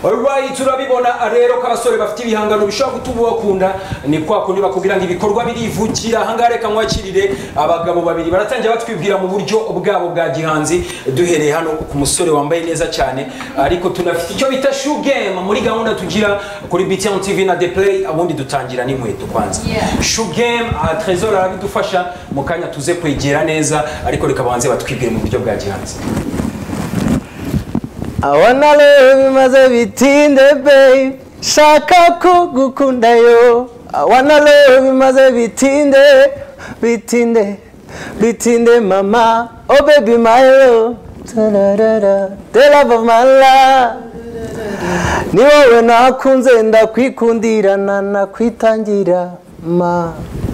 alright turabibona rero ko abasore bafite ibihangano bishobora gutuma ubakunda ni kwa kundi bakubwira ngo ibikorwa birivukira ahangaha reka mwakirire abagabo babiri baratangira batwibwira mu buryo bwabo bwa gihanzi duhereye hano ku musore wambaye neza cyane ariko tunafite icyo bita shoe game muri gahunda tugira kuri BTN TV na The Play ubundi dutangira n'inkweto kwanza Yeah. shoe game aha Trezor arabidufasha mu kanya tuze kwegera neza ariko reka banze batwibwire mu buryo bwa gihanzi abona rero bimaze bitinde babe shaka ko gukundayo abona rero bimaze bitinde bitinde bitinde mama oh baby my love tararara the love of my life ni wowe nakunze ndakwikundira na nakwitangira ma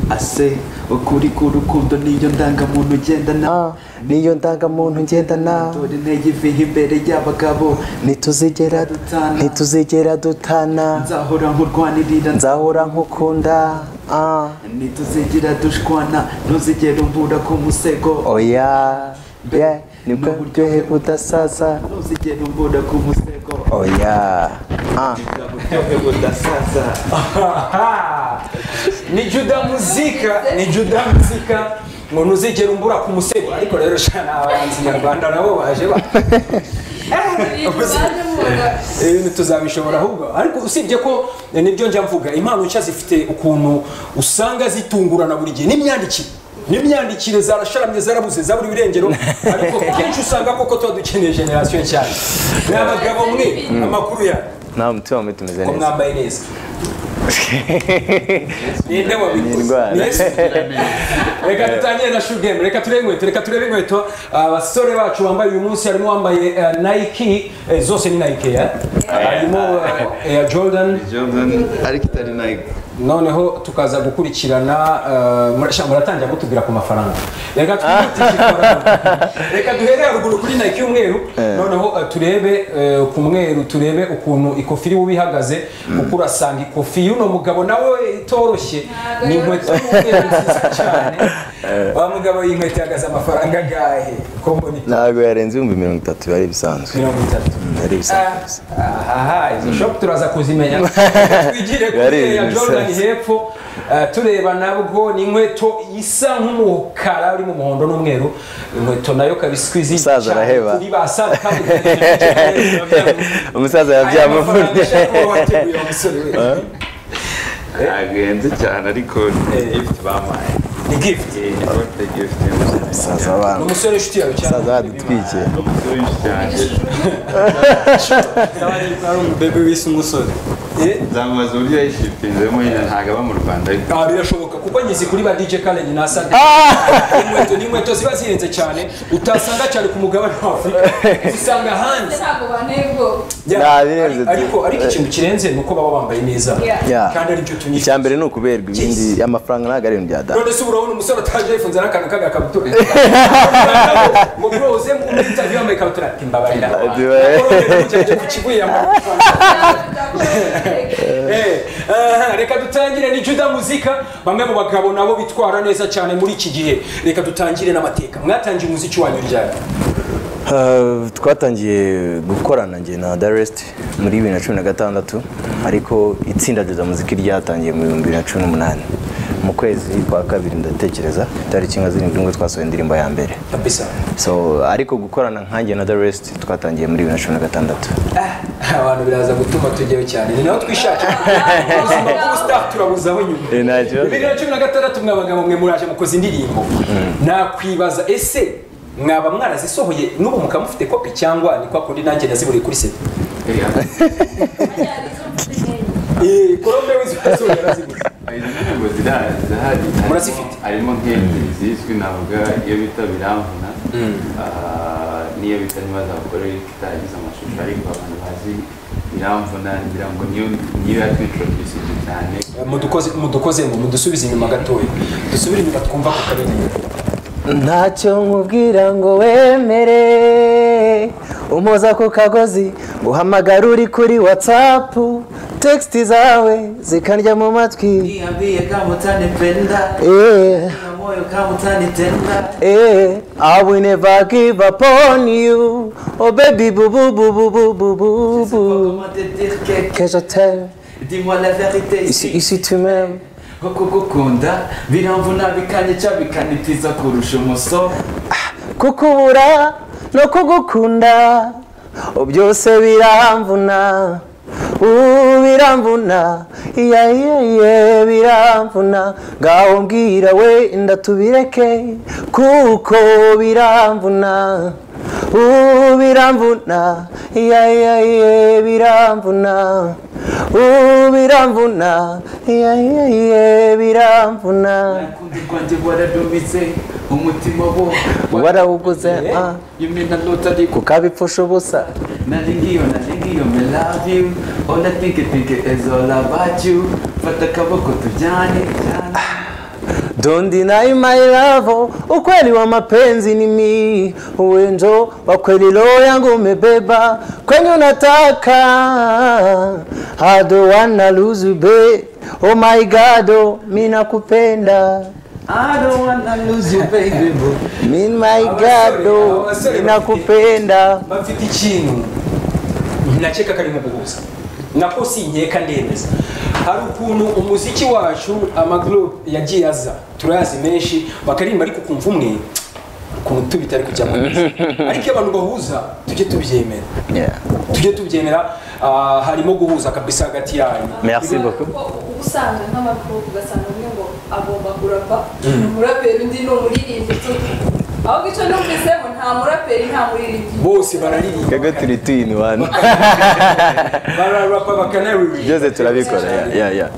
ase ukuri k'urukundo niyo ndangamuntu ugendana ah, niyo ndangamuntu ngendana dore intege iviha imbere y'abagabo ntituzigera ntituzigera dutana nzahora nkurwanirira nzahora nkukunda ah. ntituzigera dushwana ntuzigera umbura ku musego oya ye nibwo buryohe budasaza ntuzigera umbura ku musego oya ah. Nibwo buryohe budasaza Aha! ni juda muzika ni juda muzika ngo ntuzigere umbura ku musego ariko rero shana abahanzi nyarwanda nabo baje ba ibintu tuzabishobora ahubwo ariko usibye ko eh, nibyo njya mvuga impano nshya zifite ukuntu usanga zitungurana buri gihe n'imyandikire n'imyandikire zarasharamye zarabuze zaburi birengero ariko kenshi usanga koko tuba dukeneye generasiyo cyane ni abagabo mwe amakuru yanyu nta mutima mubi tumeze ko neza mwambaye neza ninde wabikoze indwara. Ni Yesu. reka dutangire na shoe game reka turebe inkweto reka turebe inkweto abasore bacu bambaye uyu munsi harimo uwambaye eh, nike eh, zose ni nike ya harimo eh, ya jordan ariko itari nayo noneho tukaza gukurikirana eh, murasha- muratangira kutubwira ku mafaranga reka twihutishe ikorana. reka duhere haruguru kuri nike y'umweru noneho eh, turebe eh, ku mweru turebe ukuntu ikofi iri buba ihagaze kuko urasanga ikofi y'uno mugabo nawe itoroshye ni inkweto y'umweru nziza cyane wa mugabo iyi nkweto ihagaze amafaranga agahe ko mbona ntabwo yarenze ibihumbi mirongo itatu biba ari ibisanzwe mirongo itatu Mm, ari Ah, ibisanzwe aha izo shop turaza kuzimenya twigire Yari kuri ya ibintu jordan bisanzwe. hepfo ah, tureba nabwo ni inkweto isa nk'umukara uri mu muhondo n'umweru inkweto nayo kabiswizi Umusaza araheba. kuri basaza kandi aya umusaza mafaranga yabyamuvunnye ashaka kuba wateguye wa musore we. agenze cyane ariko ni gift bampaye ni gift Eh, birthday gift y'umusore umusaza ni abantu umusore w'inshuti yawe cyane umusaza badutwikiye yanjye bebe wise umusore Eh, nzamaze uburyo yayishipinzemo nyine ntabwo aba mu rwanda ariko ah, birashoboka kuko ngizi kuri ba DJ Karen na Sade inkweto ni inkweto ziba zihenze cyane utasanga cyane ku mugabane wa Afurika uzisanga hanze ntabwo banteye ubwoba Yeah, Nah, birenze ari- ariko ariko ikintu kirenze ni uko baba bambaye neza Yeah. Yeah. kandi aribyo icya tunyishyura mbere ni ukuberwa ibindi amafaranga ntabwo ari ibintu bya data none se urabona umusore ataje yifunze n'akantu k'agakabutura ngo bro uze mu interview yambaye ikabutura ati mbabarira Mbabarira. cyane ku kibuye yambaye Eh, aha, reka dutangire ni juda muzika bamwe mu bagabo nabo bitwara neza cyane muri iki gihe reka dutangire n'amateka mwatangiye umuziki wanyu ryari Uh, twatangiye gukorana njye na Darest muri bibiri na cumi na gatandatu ariko itsinda rya muziki ryatangiye mu bihumbi bibiri na cumi n'umunani mu kwezi kwa kabiri ndatekereza tariki nka zirindwi nibwo twasohoye indirimbo ya mbere kabisa so ariko gukorana nkanjye na Darest twatangiye muri bibiri na cumi na gatandatu Ah, abantu biraza gutuma tujyayo cyane ni naho twishakira ubuzima bw'ubusitani turabuze aho nyuma Eh, nta kibazo. bibiri na cumi na gatandatu mwe abagabo mwe muraje mukoze indirimbo nakwibaza ese mwaba mwarazisohoye n'ubu mukaba mufite kopi cyangwa ni kwa kundi nanjye naziburiye kuri seta korombe w'izipasohoye yaraziburiye izi ndirimbo zira- zirahari harimo- Murazifite? harimo nk'ebyiri zizwi navuga iyo bita biramvuna ah, n'iyo bita ntibaza abagore itagize amashusho ariko abantu bazi biramvuna ngira ngo niyo niyo yatwitrodusinze cyane mudukoze mudukoze ngo mudusubize inyuma gatoya dusubire inyuma twumva ku karere ntacyo nkubwira ngo wemere umpoza ku kagozi uhamagara uri kuri whatsapp text zawe zikarya mu matwi niambie kama utanipenda Eh. Niamua moyo kama utanitenda Hey, I will never give up on you. Oh baby, boo boo boo boo boo boo boo boo. Je sais pas comment te dire que Que je t'aime, dis-moi la vérité ici, ici ici tu m'aimes. nko kugukunda biramvuna bikanyica bikanitiza kurusha umuso Kukubura no kugukunda, oh byose biramvuna. Uh, biramvuna, iya iya iya biramvuna. Ngaho mbwira wenda tubireke, kuko biramvuna. Uh, biramvuna, iya iya iya biramvuna. Uh, biramvuna, iya iya iya biramvuna. urukundo rwanjye waradumize umutima wo Warawuguze, ah. yumina lota ariko kukabipfusha ubusa nari ngiyo nari ngiyo me love you ona tinke tinke is all about you fata akaboko tujyane tujyane Don't deny my love, ukweli wa mapenzi ni mi uwenzo wa kweli roho yangu umebeba kwenye unataka I don't wanna lose you babe. Oh my god, oh, mi nakupenda I don't wanna lose you baby boo mi my god, oh, mi nakupenda bafite ikintu nakeka karimo guhuza nako sinkeka ndemeza hari ukuntu umuziki wacu amagurupe yagiye aza turayazi menshi bakaririmba ariko ukumva umwe ukuntu tubita ari kujya mu nzu ariko iyo abantu bahuza tujye tubyemera Yeah. tujye tubyemera ah, harimo guhuza kabisa hagati yanyu Merci beaucoup. ubusanzwe nk'abakobwa ugasanga umwe ngo agomba kurapa ni umuraperi undi ni umuririmbyi ahubwo icyo numvisemo nta muraperi nta muririmbyi bose bararirimba Kego turi two in one. bararapa bakanaririmba byose turabikora yeah, yeah, yeah.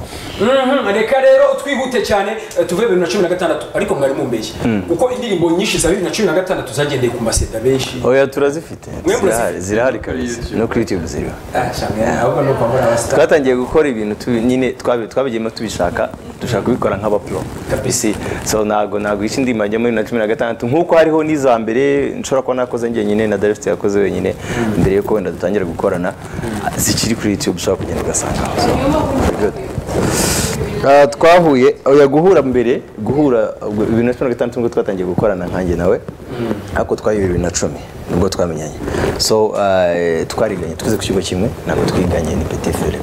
Mhm, reka rero twihute cyane eh, tuve bibiri na cumi na gatandatu ariko mwari mumbeshye kuko indirimbo nyinshi za bibiri na cumi na gatandatu zagendeye ku maseda benshi oya turazifite Mwe murazifite? zirahari zirahari kabisa no kuri youtube ziriho Ah, cyane, ahubwo ni ukwambara abasitari twatangiye gukora ibintu tu- nyine twabi- twabigiyemo tubishaka dushaka kubikora nk'abapro kabisi so ntago ntago ica indirimbo ajyamo bibiri na cumi na gatandatu nk'uko hariho n'iza mbere nshobora kuba nakoze njyenyine na darifite yakoze wenyine mbere y'uko wenda dutangira gukorana zikiri kuri youtube ushobora kugenda ugasangaho niyo mpamvu good. Ah, twahuye oya guhura mbere guhura ubwo bibiri na cumi na gatandatu nibwo twatangiye gukorana nkanjye nawe ariko twahuye bibiri na cumi nibwo twamenyanye so ah, eh, twariganye twize ku kigo kimwe ntabwo twiganye ni peti fere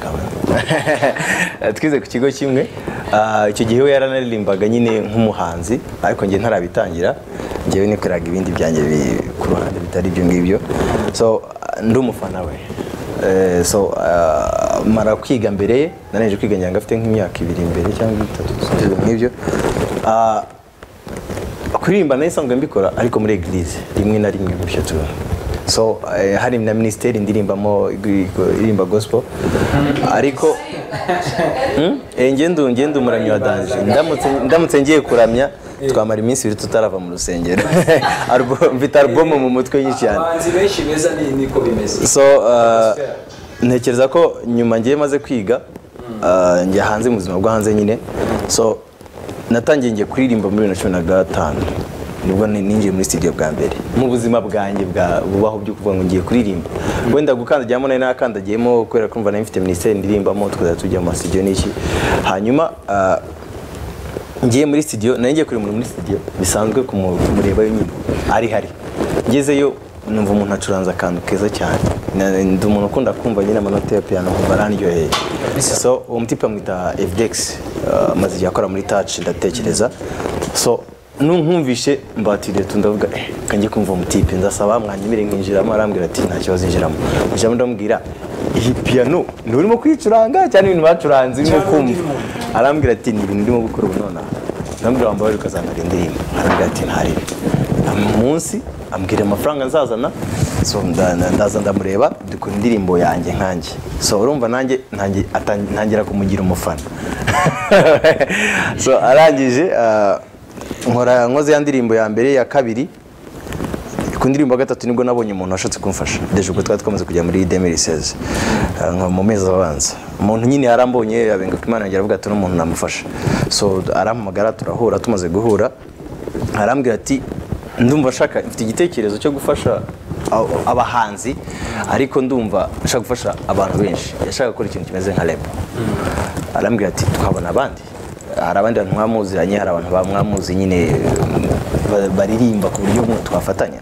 kamwe twize ku kigo kimwe ah, icyo gihe we yaranaririmbaga nyine nk'umuhanzi ariko njye ntarabitangira njyewe nikoreraga ibindi byanjye bi- ku ruhande bitari ibyo ngibyo so ah, ndi umufana we Eh, so uh, mara kwiga mbere ye narangije kwiga ngira ngo afite nk'imyaka ibiri imbere cyangwa itatu ibintu nk'ibyo Ah, kuririmba nayo isanzwe mbikora ariko muri eglise rimwe na rimwe gutyo tu so eh, hari na minisiteri ndirimbamo ig- iririmba gospel ariko Hmm? Eh, ngende ngende umuramyi wa danje ndamutse ndamutse ngiye kuramya twamara iminsi ibiri tutarava mu rusengero Album- mfite album mu mutwe nyinshi cyane abahanzi benshi beza ni niko bimeze so uh, ntekereza ko nyuma ngiye maze kwiga uh, njya hanze mu buzima bwo hanze nyine so natangiye ngiye kuririmba muri bibiri na cumi na gatanu nibwo ni- ninjiye muri studio bwa mbere mu buzima bwanjye bwa bubaho byo kuvuga ngo ngiye kuririmba wenda gukandagiramo nari nakandagiyemo kubera kumva nari mfite minisiteri ndirimbamo tukazajya tujya mu masidio n'iki hanyuma uh, ngiye muri studio nari ngiye kureba umuntu muri studio bisanzwe kumureba nyine ari hari ngezeyo numva umuntu acuranze akantu keza cyane Na- ndi umuntu ukunda kumva nyine amanota ya piano kumva arandyoheye so uwo mutipe amwita fdx uh, amaze igihe akora muri touch ndatekereza so nunkumvishe mbatiriye tundavuga eh kanjye kumva umutipe ndasaba mwanyemere nkinjiramo arambwira ati nta kibazo injiramo ijambo ndamubwira iyi piano ni urimo kwicuranga cyane ibintu bacuranze urimo Cyane undi kumva muntu. arambwira ati ni ibintu ndimo gukora ubu nonaha arambwira wambaye ukazamara indirimbo arambwira ati ntari munsi ambwira amafaranga nzazana so nda- nda- ndaza ndamureba dukora indirimbo yanjye nkanjye so urumva nanjye ntangi- atan- ntangira kumugira umufana so arangije ah, nkora nkoze ya ndirimbo ya mbere ya kabiri ku ndirimbo ya gatatu nibwo nabonye umuntu washatse kumfasha deje ubwo twari twamaze kujya muri demiriseze mu mezi abanza umuntu nyine yarambonye abenga ko imana yanjye aravuga ati n'umuntu namufasha so arampamagara turahura tumaze guhura arambwira ati ndumva nshaka mfite igitekerezo cyo gufasha abo- abahanzi ariko ndumva nshaka gufasha abantu benshi yashaka gukora ikintu kimeze nka repo arambwira ati twabona abandi hari abandi bantu mwamuziranye hari abantu bamwamuzi nyine eh, ba- baririmba ku buryo mu- twafatanya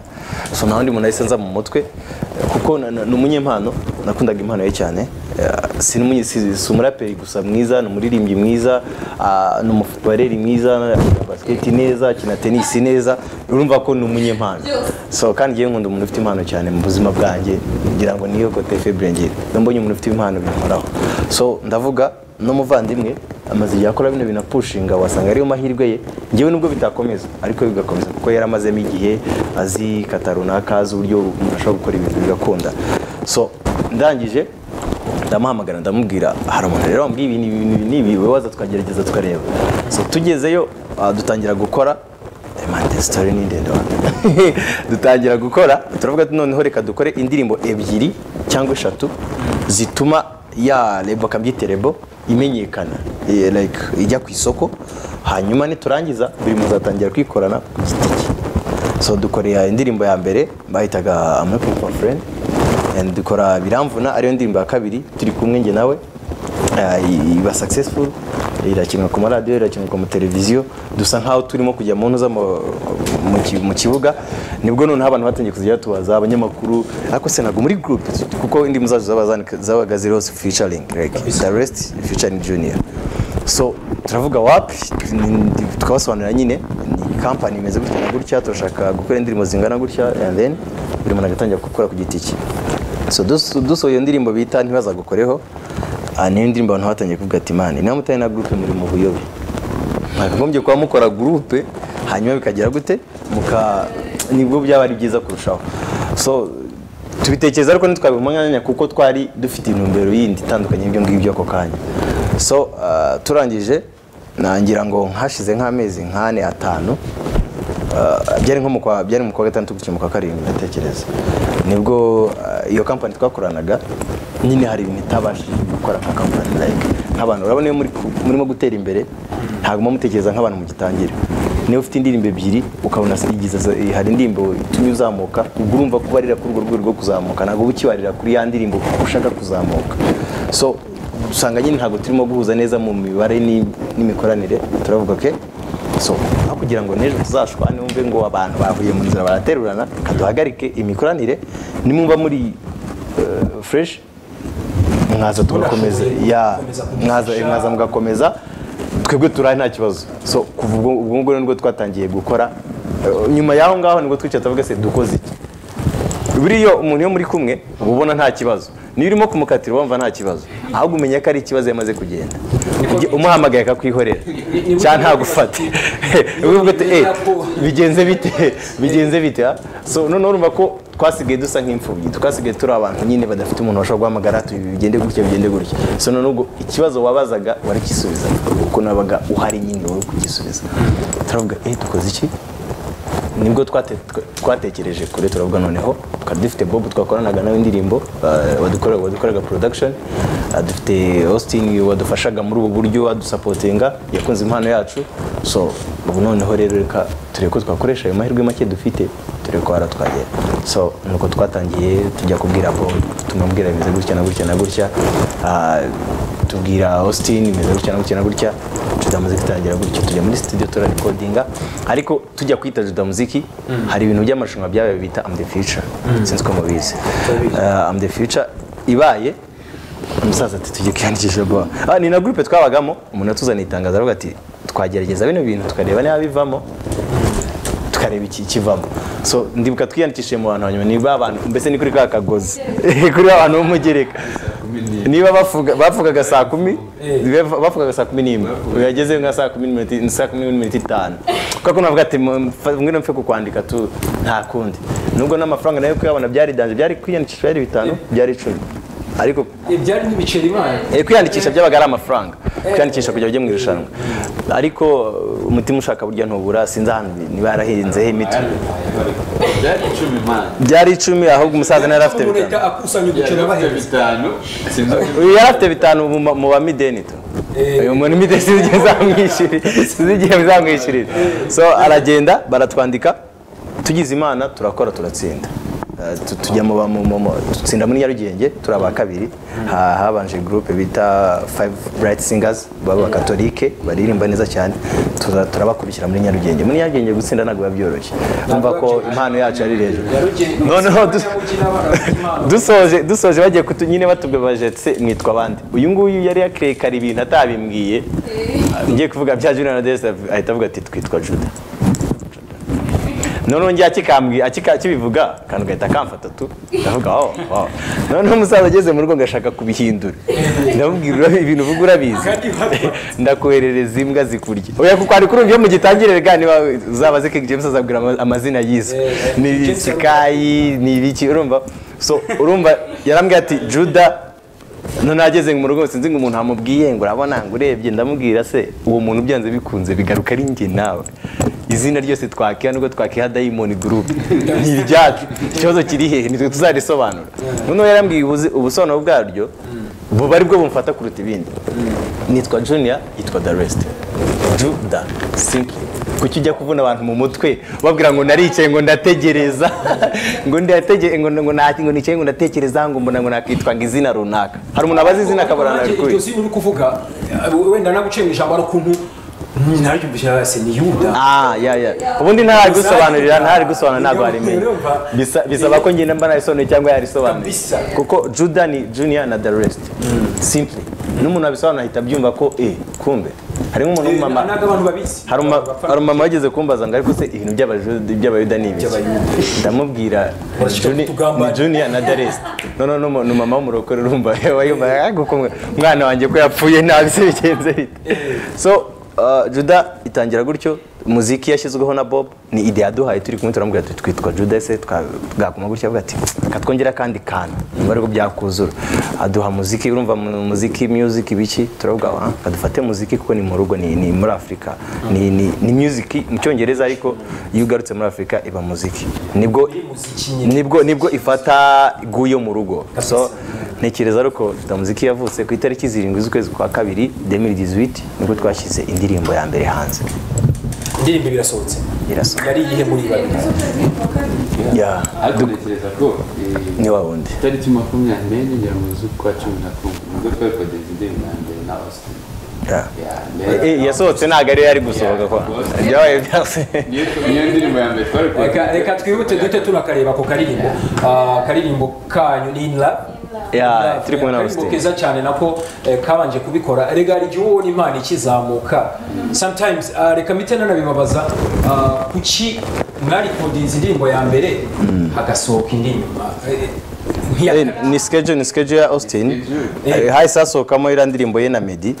so nta wundi muntu nahise nza mu mutwe eh, kuko na- na- ni umunyempano nakundaga impano ye cyane Eh, si n'umunye- si- si umuraperi gusa mwiza ni umuririmbyi mwiza ah, ni umufutubareri mwiza akina basiketi neza akina tenisi neza urumva ko ni umunyempano Byose. so kandi ngewe nkunda umuntu ufite impano cyane mu buzima bwanjye ngira ngo niyo kote febure ngira iyo mbonye umuntu ufite impano bimuhoraho so ndavuga n'umuvandimwe amaze igihe akora bino bintu apushinga wasanga ariyo mahirwe ye ngewe nubwo bitakomeza ariko bigakomeza kuko yari amazemo igihe azi kata runaka azi uburyo umuntu ashobora gukora ibintu bigakunda so ndangije ndamuhamagara ndamubwira hari umuntu rero wambwiye ibi ni ibi ni ibi ni ibi wowe waza twagerageza tukareba so tugezeyo ah, dutangira gukora Eh, man, the story ni ndende wa dutangira gukora turavuga ati noneho reka dukore indirimbo ebyiri cyangwa eshatu zituma ya rebo akabyita rebo imenyekana eh, like ijya ku isoko hanyuma niturangiza buri muntu azatangira kwikorana ku giti cye so dukoreye indirimbo ya mbere bahitaga I'm looking for a friend and dukora biramvuna ariyo ndirimbo ya kabiri turi kumwe njye nawe eh, iba successful irakinwa ku maradiyo irakinwa ku mateleviziyo dusa nkaho turimo kujya mu ntuza mu- mu ki- mu kibuga nibwo noneho abantu batangiye kuzajya batubaza abanyamakuru ariko se ntabwo muri group kuko indirimbo zacu zaba zandika- zabaga ziri hose featuring like the rest featuring junior so turavuga wapi twabasobanurira nyine ni kampani imeze gutya na gutya turashaka gukora indirimbo zingana gutya and then buri muntu agatangira gukora ku giti cye so dus- dusohoye iyo ndirimbo bita ntibazagukoreho ah, niyo ndirimbo abantu batangiye kuvuga ati mani niba mutari na gurupe muri mu buyobe mwakagombye kuba mukora gurupe hanyuma bikagera gute muka nibwo byaba ari byiza kurushaho so tubitekereza ariko ntitwabibona umwanya kuko twari dufite intumbero yindi itandukanye y'ibyo ngibyo ako kanya so ah, turangije nangira ngo hashize nk'amezi nk'ane atanu Uh, byari nko mu kwa byari mu kwa gatandatu gutyo mu kwa karindwi ndatekereza nibwo uh, iyo kampani twakoranaga nyine hari ibintu itabashije gukora nka kampani like nk'abantu urabona iyo muri ku- murimo gutera imbere ntabwo muba mutekereza nk'abantu mugitangira niba ufite indirimbo ebyiri ukabona se- igize se- eh, hari indirimbo itumye uzamuka ubwo urumva ko ubarira kuri urwo rwego rwo kuzamuka ntabwo uba ukibarira kuri ya ndirimbo kuko ushaka kuzamuka so usanga nyine ntabwo turimo guhuza neza mu mibare ni- n'imikoranire turavuga okay so aho kugira ngo n'ejo tuzashwa numve ngo abantu bahuye mu nzira baraterurana reka duhagarike imikoranire nimwumva muri eh, fresh mwaza tugakomeza Murashoboye ya gukomeza mwaza kudufasha. mwaza mugakomeza twebwe turari nta kibazo so kuva ubwo ubwo ngubwo nibwo twatangiye gukora eh, nyuma y'aho ngaho nibwo twicaye tuvuga se dukoze iki buriya umuntu iyo muri kumwe uba ubona nta kibazo niyo urimo kumukatira wumva nta kibazo ahubwo umenya ko ari ikibazo yamaze kugenda Ujye- umuhamagaye akakwihorera cyangwa ntagufate uvuga ati eh bigenze bite bigenze bite ha?" so noneho urumva ko twasigaye dusa nk'imfubyi twasigaye turi abantu nyine badafite umuntu bashobora guhamagara tubi bigende gutya bigende gutya so noneho ubwo ikibazo wabazaga waragisubiza kuko nabaga uhari nyine wari kugisubiza turavuga eh dukoze iki nibwo twate- twa- twatekereje kure turavuga noneho twari dufite bob twakoranaga nawe indirimbo eh, wadukore- wadukoreraga production eh, dufite austin wadufashaga muri ubu buryo adusapotinga yakunze impano yacu so ubu noneho rero reka turebe ko twakoresha ayo mahirwe make dufite turebe ko haratwagera so nuko twatangiye tujya kubwira bob tumubwira bimeze gutya na gutya na gutya Ah, tubwira austin bimeze gutya na gutya na gutya Juda Muziki itangira gutyo tujya muri studio turarekodinga ariko tujya kwita Juda Muziki hari ibintu by'amarushanwa byabaye bita Am the Future sinzi ko mubizi Eh, Am the Future ibaye umusaza ati tujye kwiyandikisha bwa ah ni na groupe twabagamo umuntu atuzaniye itangazo aravuga ati twagerageza bino bintu tukareba niba bivamo tukareba iki kivamo so ndibuka twiyandikishije mu bantu hanyuma niba abantu mbese ni kuri ka kagozi kuri ba bantu b'umugereka niba bavuga- bavugaga saa kumi bava- bavugaga saa kumi n'imwe ubu yagezeyo nka saa kumi n'iminota ni saa kumi n'iminota itanu kuko navuga ati mu- mfa- ngwino mfe kukwandika tu nta kundi nubwo n'amafaranga nayo kuyabona byaridanje byari kwiyandikisha byari bitanu byari icumi ariko ibyari n'ibiceri imana Eh, kwiyandikisha byabaga ari amafaranga kwiyandikisha kugira ujye mu irushanwa ariko uh, umutima ushaka burya ntubura sinzi ahantu niba yarahinzeho imitwe byari icumi imana byari icumi ahubwo umusaza ntiyari afite umuntu bitanu ahita akusanya uduceri byari abahera bitanu sinzi uko uyu yari afite bitanu mu ma- mu bamideni tu uyu muntu imideni sinzi igihe zamwishyurira sinzi igihe bizamwishyurira so aragenda baratwandika tugize imana turakora turatsinda eh, tu- tujya mu ba- mu- mu- mu- dutsinda muri nyarugenge turi aba kabiri Ha- habanje groupe bita five bright singers b'abakatolike baririmba neza cyane tuza- turabakurikira muri nyarugenge muri nyarugenge gutsinda ntabwo biba byoroshye urumva ko impano yacu ari hejuru Noneho du- dusoje dusoje bagiye kutu nyine batubaje se mwitwa abandi uyu nguyu yari yakerekana ibintu atabimbwiye ngiye kuvuga bya Julian Rodriguez ahita avuga ati twitwa Juda noneho ngiye akikambwi akika- akibivuga akantu gahita kamfata tu ndavuga wawo wawo noneho umusaza ageze mu rugo ngashaka kubihindura ndamubwira urabi- ibintu uvuga urabizi ndakoherereza imbwa zikurya oya kuko hari kurumva iyo mugitangirira ga niba uzaba ziki James azabwira ama- amazina y'izo Eh, ni James sikayi ni ibiki urumva so urumva yarambwira ati juda noneho ageze mu rugo sinzi ngo umuntu amubwiye ngo urabona ngo urebye ndamubwira se uwo muntu byanze bikunze bigaruka ari njye nawe izina ryose twakiha nubwo twakiha dayimoni gurupe ni iryacu ikibazo kiri hehe nitwe tuzarisobanura noneho yarambwiye ubuzi- ubusobanuro bwaryo buba ari bwo bumfata kuruta ibindi nitwa junior yitwa the rest juda simply kuki ujya kuvuna abantu mu mutwe babwira ngo naricaye ngo ndategereza ngo ndategereza ngo ngo naki- ngo nicaye ngo ndatekereza ngo mbona ngo nakitwa ngo izina runaka hari umuntu abazi izina akabura iryo narikuye zina uri kuvuga eh, wenda naguciye mu ijambo ari ukuntu "Mm, naryumvise hasi ni yuda Ah, ya ya ubundi ntahari gusobanurira ntahari gusobanura ntabwo warimenya Bisa- bisaba ko ngenda mba nabisobanuye cyangwa yarisobanuye Kabisa. kuko juda ni junior na the rest simply n'umuntu abisobanura ahita abyumva ko eh kumbe harimo umuntu w'umumama ntabwo abantu babizi hari umu- Abapfana. hari umumama wageze kumbaza ngo ariko se ibintu by'abajuda- by'abayuda ni ibiki ndamubwira ni Urashaka Juni- kutugambanira. ni junior na daresi noneho n'umu- ni umumama w'umurokore urumva yaba yumva "Ah, guko mwe- umwana wanjye ko yapfuye nabi se bigenze bite so uh, juda itangira gutyo muziki yashyizweho na bob ni ide yaduhaye turi kumwe turamubwira tuti twitwa juda se twa- bwaguma gutya avuga ati reka twongere akandi kantu nyuma ariko byakuzura aduha muziki urumva mu- muziki music biki turavuga ah, kadufate muziki kuko ni mu rugo ni, ni muri afurika ni, ni, ni music mu cyongereza ariko iyo ugarutse muri afurika iba muziki nibwo Muziki nyine. nibwo nibwo ifata guyo mu rugo so ntekereza ariko muziki yavutse ku itariki zirindwi z'ukwezi kwa kabiri 2018 nibwo twashyize indirimbo ya mbere hanze indirimbo birasohotse irasohoka yari iyihe muri ibari ya ariko ntekereza ko eh, ni wa wundi itariki makumyabiri n'enye nyiranguzi kwa cumi na kumwe nibwo twari twagenze indirimbo ya mbere na austin Ya. Yeah, Eh, mbere- eh, yasohotse ntabwo ariyo yari gusohoka kwa byabaye byose niyo niyo ndirimbo ya mbere twari reka reka twihute duhite tunakareba ako karirimbo Ah, akaririmbo kanyu ni in love ya turi kumwe Akaririmbo na Austin keza cyane nako eh, kabanje kubikora rega hari igihe uba ubona imana ikizamuka sometimes ah, reka mpite nanabibabaza ah, kuki mwarikundinze indirimbo ya mbere hagasohoka indi nyuma Eh, nkiya- Eh, ni schedule ni schedule ya Austin Eh, hahise hasohokamo iriya ndirimbo ye na Meddy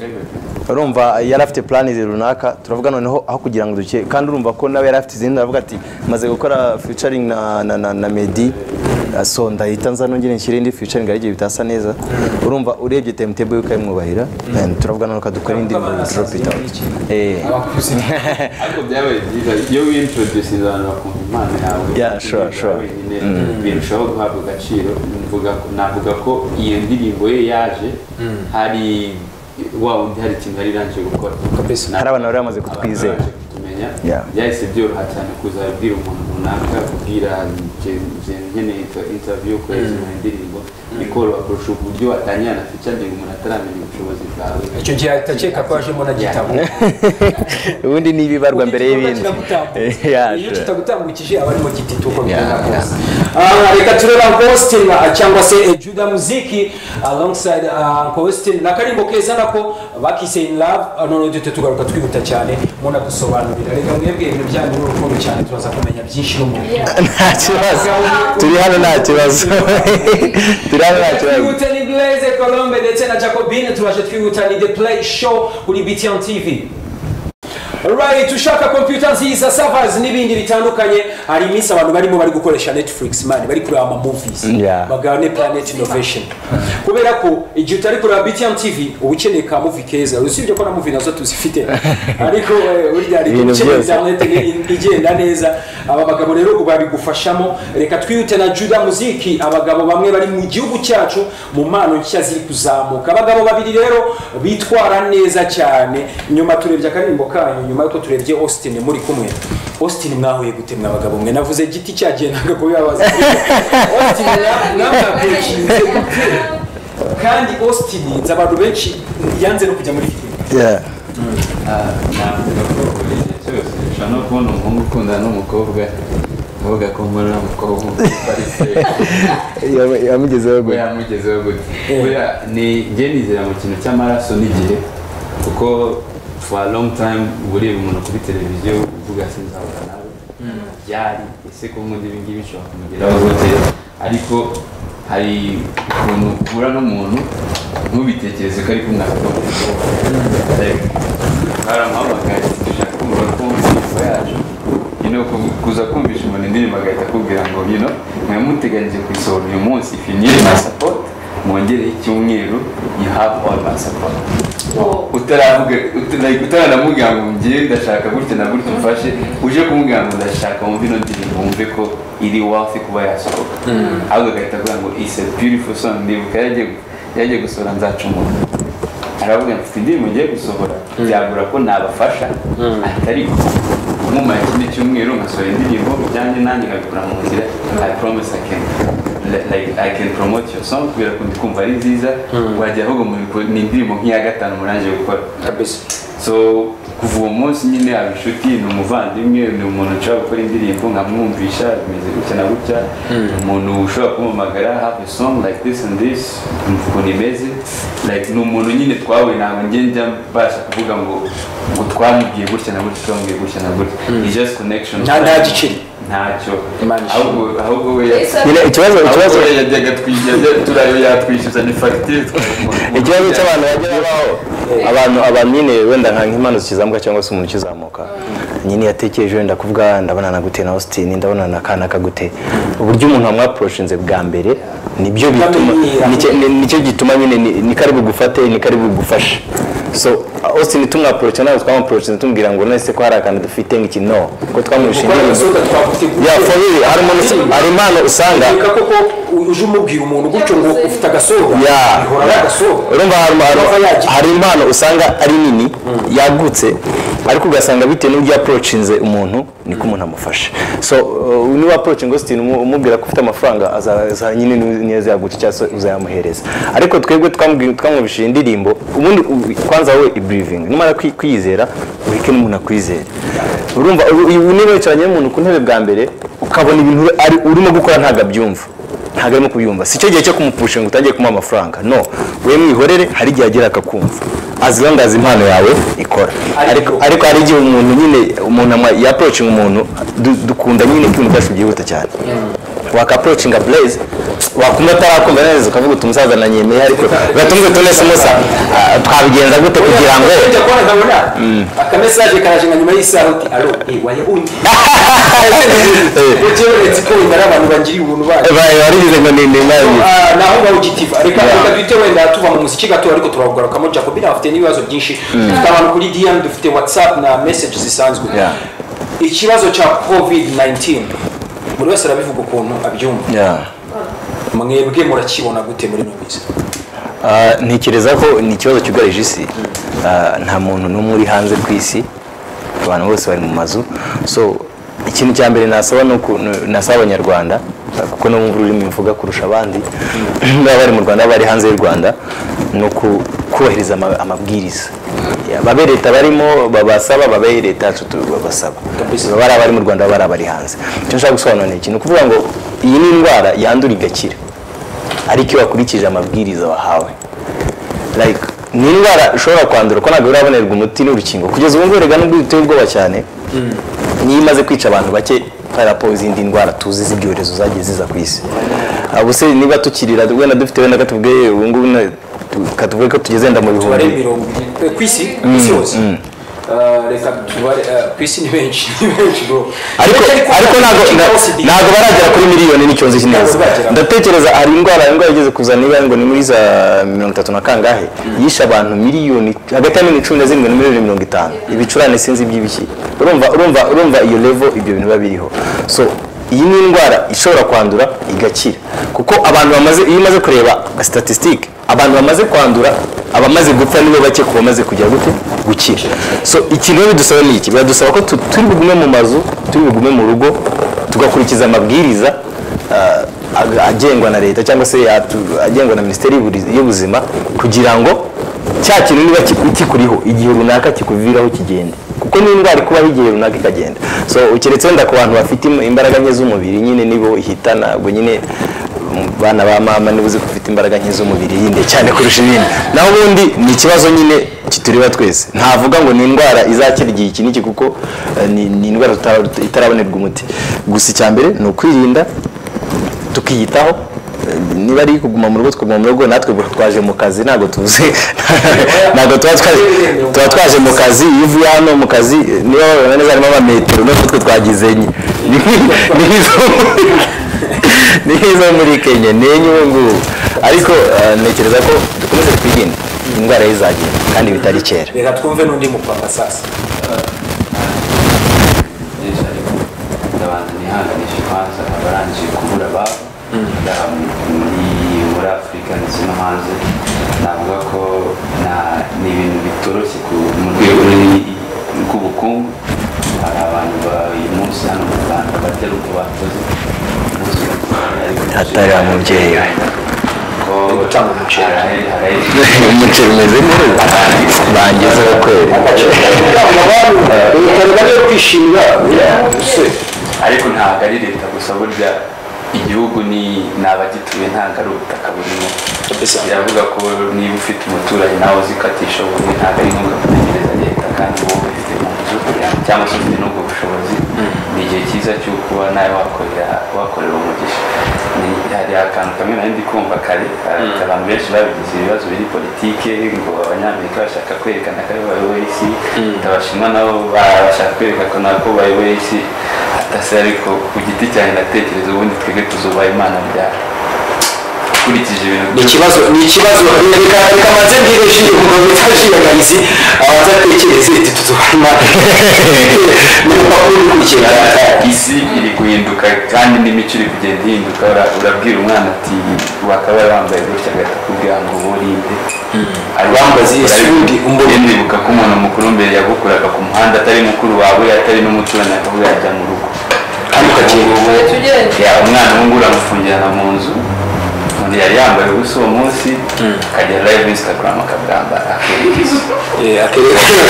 urumva yari afite plani runaka turavuga noneho aho kugira ngo duke kandi urumva ko nawe yari afite izindi aravuga ati maze gukora featuring na na na, na Meddy eh, so ndahita nza nongere nshyire indi featuring ari igihe bitasa neza urumva urebye timetable yuko ayimwubahira And turavuga noneho dukora indi Abana saa drop it zirindwi out n'iki? eh abakuze ariko byabaye byiza iyo wintroducinze abantu bakumva impano yawe Yeah, sure, indirimbo sure. yawe nyine birushaho guhabwa agaciro mvuga ko- navuga ko iyo ndirimbo ye yaje hari wa wundi hari ikintu yari irangije gukora Kabisa. Na- Hari abantu bari bamaze abantu kutwizera. bari bamaze kutumenya Yeah. byahise byoroha cyane kuzabwira umuntu runaka kubwira nge- nkeneye interview kohereza umuntu indirimbo bikoroha kurusha uburyo watangira na featuring umuntu ataramenya ubushobozi bwawe icyo gihe ahita akeka ko yajemo na gitabo ubundi ni ibibarwa mbere y'ibindi Yeah, iyo sure. kitagutambukije aba ari mu giti tuko Yeah, bigenda yeah. kose Ah, reka turebe Uncle Austin ah, cyangwa se eh, Juda Muziki alongside ah, Uncle Austin na karimbo keza nako bakise in love ah, none dute tugaruka twihuta cyane muna dusobanurira reka mwebwe ibintu byanyu n'urukundo cyane turaza kumenya byinshi n'umuntu nta kibazo turi hano nta kibazo turi hano nta kibazo twihuta ni Blaise Colombe ndetse na Jacobine turaje twihuta ni The Play Show kuri BTN TV Alright, ushaka computer nziza servers n'ibindi bitandukanye hari iminsi abantu barimo bari gukoresha Netflix man bari kureba ama movies Yeah. bagane Planet Innovation kubera ko igihe utari kureba BTN TV uba ukeneye ka movie keza usibye ko na movie nazo tuzifite ariko eh, burya hari Ibintu ukeneye byose. za internet igenda neza aba bagabo rero ubu babigufashamo reka twihute na Juda Muziki abagabo bamwe bari mu gihugu cyacu mu mpano nshya ziri kuzamuka abagabo babiri rero bitwara neza cyane nyuma turebye akaririmbo kanyu nyuma nyuma y'uko turebye austin muri kumwe austin mwahuye gute mwa bagabo mwe navuze giti cyagiye ntabwo kubibabaza austin mwa- mwamwabwishije kandi austin nzi abantu benshi yanze no kujya muri filime Yeah. navuga ko buri gihe cyose ushobora no kubona umuhungu ukundana n'umukobwa uvuga ko mbona umukobwa umufariseyo Yamu- yamugezeho we gutya yamugezeho gutya buriya ni njye nizera mu kintu cy'amaraso n'igihe kuko for a long time uba ureba umuntu kuri televiziyo uvuga sinzahura nawe byari ese ko ubundi ibi ngibi bishobora kumugeraho gute ariko hari ukuntu uhura n'umuntu ntubitekereze ko ari kumwe akabona haramuhamagaye dushaka kumva kumva imico yacu you know, ku- kuza kumvisha umuntu indirimbo agahita akubwira ngo you know, mwamuteganyije kuyisohora uyu munsi finire my support mwongereho icyumweru you have all my support utaravuga- ut- like, utaranamubwira ngo ngiye ndashaka gutya na gutya umfashe uje kumubwira ngo ndashaka wumve ino ndirimbo wumve ko iri wafi kuba yasohoka ahubwo agahita avuga ngo it's a beautiful song ndibuka yagiye yagiye gusohora nzacumura aravuga mfite indirimbo ngiye gusohora byagura ko nabafasha atari nkumara ikindi cyumweru nkasohora indirimbo bijyanye nanjye nkabikora mu nzira i promise i can like i can promote your song kubera ko ndikumva ari nziza wajya ahubwo mu biko- ni indirimbo nk'iya gatanu murangije gukora kabisa so kuva uwo munsi nyine aba inshuti ni umuvandimwe ni umuntu ushobora gukora indirimbo nkamwumvisha bimeze gutya na gutya ni umuntu ushobora kumumagara have a song like this and this umva ukuntu imeze like ni umuntu nyine twawe ntabwo njye njya mbasha kuvuga ngo ngo twamubwiye gutya na gutya twamubwiye gutya na gutya ni just connection Nta- nta giciro. ntacyo Imana ishimwe. ahubwo ahubwo we ya- nyine ikibazo ahubwo ikibazo we yajyaga twijyaga turayo yatwishyuza ni fagitire ikibazo cy'abantu bajya babaho abantu abantu nyine wenda nka nk'impano zikizamuka cyangwa se umuntu ukizamuka nyine yatekereje wenda kuvuga ndabona na gute na austin ndabona na kana kagute uburyo umuntu amwaporoshinze bwa mbere nibyo bituma Bamenyera. nicyo- ni- nicyo gituma nyine ni- ni kari bugufate ni kari bugufashe so austin tumwaporoce ntabwo twamwaporocinze tumubwira ngo none se ko hari akantu dufite nk'iki no ko twamwishingiye gukora gasoda twagutegura ya for real hari umuntu usa- hari impano usanga reka koko uje umubwira umuntu gutyo ngo ufite agasoda Ya. bihora ari agasoda urumva hari Ava impano yagira. hari impano usanga ari nini yagutse ariko ugasanga bitewe n'uburyo yaporocinze umuntu niko umuntu amufasha so uh, niba aporocinze austin umu- umubwira ko ufite amafaranga azaza nyine ni- niyo azayagutse cyangwa se uzayamuhereza ariko twebwe twamubwi- twamwumvishije indirimbo ubundi u- kwanza wowe ibirivingi numara kwi- kwiyizera ureke n'umuntu akwizere urumva ubu- ubu niba wicaranye n'umuntu ku ntebe bwa mbere ukabona ibintu uri- ari- urimo gukora ntabwo abyumva ntabwo arimo kubyumva si cyo gihe cyo kumupusha ngo utangiye kumuha amafaranga no we mwihorere hari igihe agera akakumva as long as impano yawe ikora ariko ariko hari igihe umuntu nyine umuntu ama- yaporocinga umuntu du- dukunda nyine ko ibintu byacu byihuta cyane wakaporocinga blaze wakumva atarakumva neza ukavuga uti umusaza nanyemeye ariko gatumuze tune sumusa ah, twabigenza gute kugira ngo ujya kubona nkabona akamesaje karaje nka nyuma y'isaha uti alo eh wayabundi ujye uretse ko wenda ari abantu bagiriye ubuntu bacu barigize ngo ni ni imana Ah, naho bawugitiva reka Yeah. reka duhite wenda tuva mu muziki gato ariko turawugarukamo jacobi nawe afite n'ibibazo byinshi dufite abantu kuri dm dufite whatsapp na message zisanzwe Yeah. ikibazo cya covid-19 buri wese arabivuga ukuntu abyumva Yeah. mwebwe murakibona gute muri ino minsi Ah, ntekereza ko ni ikibazo cyugarije isi Ah, nta muntu n'umwe uri hanze ku isi abantu bose bari mu mazu so ikintu cya mbere nasaba ni uku- ni- nasaba abanyarwanda ah, kuko no mu rurimi mvuga kurusha abandi baba bari mu rwanda baba bari hanze y'u rwanda ni uku- kubahiriza ama- amabwiriza Ya, babe leta barimo babasaba babe leta yacu tu- babasaba Kabisa. baba ari abari mu rwanda baba ari abari hanze icyo nshaka gusobanura ni ikintu ni ukuvuga ngo iyi ni indwara yandura igakira ariko iyo wakurikije amabwiriza wahawe like ni indwara ushobora kwandura ko ntabwo urabonerwa umuti n'urukingo kugeza ubu ngubu rega nubwo biteye ubwoba cyane niyo imaze kwica abantu bake parapo izindi ndwara tuzi z'ibyorezo zagiye ziza ku isi ubu se niba tukirira wenda dufite wenda katubwiye ubu ngubu na- tu- katuvuge ko tugeze wenda mu tubare mirongo bihumbi irindwi Eh, ku isi ku isi hose Ah, reka tubare ah, ku isi ni benshi ni benshi bro ariko ariko ntabwo na- ntabwo baragera kuri miliyoni n'icyonzi kineza Ntabwo bagera. ndatekereza hari indwara indwara igeze kuza niba ngo ni muri za mirongo itatu na kangahe yishe abantu miliyoni hagati ya miliyoni cumi na zirindwi na miliyoni mirongo itanu ibicurane sinzi iby'ibiki urumva urumva urumva iyo levo ibyo bintu biba biriho so iyi ni indwara ishobora kwandura igakira kuko abantu bamaze iyo umaze kureba statisitike abantu bamaze kwandura abamaze gupfa nibo bake ku bamaze kujya gute gukira so ikintu rero bidusaba ni iki biradusaba ko tu- turi bugume mu mazu turi bugume mu rugo tugakurikiza amabwiriza ah, ag- agengwa na leta cyangwa se atu- agengwa na minisiteri y'Uburi- y'ubuzima kugira ngo cya kintu niba ki- kikuriho igihe runaka kikuviraho kigende kuko ni indwara ikubaho igihe runaka ikagenda so keretse wenda ku bantu bafite im- imbaraga nke z'umubiri nyine nibo ihitana ubwo nyine mu bana ba mama niba uzi ko ufite imbaraga nke z'umubiri yinde cyane kurusha ibindi naho ubundi ni ikibazo nyine kitureba twese ntavuga ngo ni indwara izakira igihe iki n'iki kuko eh, ni ni indwara tutara- itarabonerwa umuti gusa icya mbere ni ukwirinda tukiyitaho eh, niba ari kuguma mu rugo tukaguma mu rugo natwe twaje mu kazi ntabwo tuvuze ntabwo tuba twaje tuba twaje mu kazi iyo uvuye hano mu kazi eh, niba wabona neza harimo amametero natwe twe twagize enye Ni nk'i- ni nk'izo ni nk'izo muri kenya ni enye ubu ngubu ariko eh, ntekereza ko dukomeze twirinde indwara y'izagenda kandi bitari kera reka twumve n'undi mupapa sasa byinshi ariko ndabanza nihanganisha imanza abarangije kubura ababo ndaha muri muri afurika ndetse no hanze navuga ko na- ni ibintu bitoroshye ku- mu rwego rw'i- rw'ubukungu hari abantu ba- uyu munsi hano mu rwanda batari uko bakoze umunsi bakoze, ariko Hatari ababyeyi. ko gutanga umuceri. hari- hari- umuceri umeze neza bangezeho kweri ariko ntabwo ari leta gusa burya igihugu ni ni abagituye ntabwo ari ubutaka burimo biravuga ko niba ufite umuturanyi nawe uzikatisha ubundi ntabwo ari ngombwa gutegereza leta kandi wowe ufite mu nzu kugira ngo- cyangwa se ufite n'ubwo bushobozi ni igihe cyiza cyo kuba nawe wakorera wakorera umugisha Ni- hari akantu kamwe nari ndi kumva kare eh, abantu benshi babigize ibibazo biri politike ngo abanyamerika bashaka kwerekana ko ari bo bayoboye isi abashinwa nabo ba- bashaka kwerekana ko nabo bayoboye isi atase ariko ku giti cyanjye ndatekereza ubundi twebwe tuzubaha imana ryari ukurikije ibintu ni ikibazo ni ikibazo reka reka manze mbwire jiri umugabo witwa jiri agarisi abatatekereze iti tuzubana ni urupapuro rukurikira isi iri guhinduka kandi n'imico iri kugenda ihinduka Ura- urabwira umwana ati wakaba wambaye gutya agahita akubwira ngo burinde Wambaze iyi sundi, umbone. ndibuka ko umuntu mukuru mbere yagukuraga ku muhanda atari mukuru wawe atari n'umuturanyi akavuga ajya mu rugo Ariko agenda. Ubu- Reka tugende. Ya, umwana w'ubu uramufungirana mu nzu umuntu yari yambaye ubusa uwo munsi akajya live instagram akabwambara akereka isi yagiye mu cyumba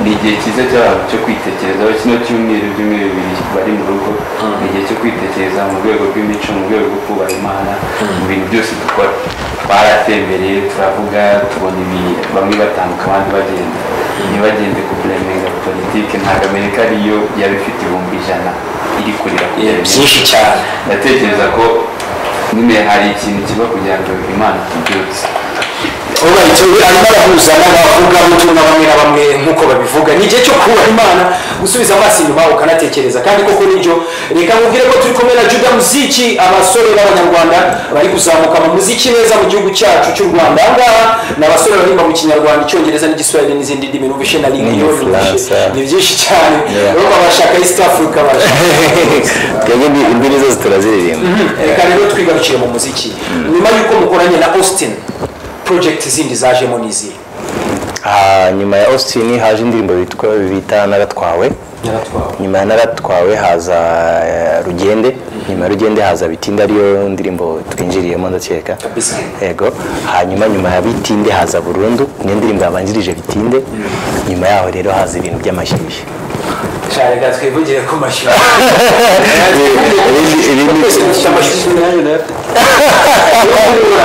ni igihe cyiza cy'abantu cyo kwitekerezaho kino cyumweru ibyumweru bibiri bari mu rugo ni igihe cyo kwitekereza mu rwego rw'imico mu rwego rwo kubaha imana mu bintu byose dukora twaratembereye turavuga tubona ibi bamwe batambuka abandi bagenda ntibagende ku kuremenga politike ntabwo amerika ariyo yaba ifite ibihumbi ijana iri kurira ku byinshi cyane ndatekereza ko nyine hari ikintu kiba kugira ngo imana tubyutse urayitse arimo arahuza n'abavugabutumwa bamwe na bamwe nk'uko babivuga ni igihe cyo kubaha imana gusubiza amaso inyuma ukanatekereza kandi koko nibyo reka mubwire ko turi kumwe na juda muziki abasore b'abanyarwanda bari kuzamuka mu muziki neza mu gihugu cyacu cy'u rwanda aha ngaha ni abasore baririmba mu kinyarwanda icyongereza n'igiswahili n'izindi ndimi numva ishena n'igifaransa. ni byinshi cyane Yeah. rero abashaka east africa barashaka twebwe ni indwara zose turaziririmba reka rero twigarukire mu muziki nyuma y'uko mukoranye na austin project zindi zajemo n'izihe Ah, nyuma ya austin haje indirimbo bitwa bita naratwawe yaratwawe nyuma ya naratwawe haza eh, rugende nyuma ya rugende haza bitinde ariyo ndirimbo twinjiriyemo ndakeka kabisa yego hanyuma nyuma ya bitinde haza burundu ni indirimbo yabanjirije bitinde nyuma yaho rero haza ibintu by'amashyushyu cyarega twivugire ku mashuri Ibindi- ibindi- twese dufite amashuri nayo nayafite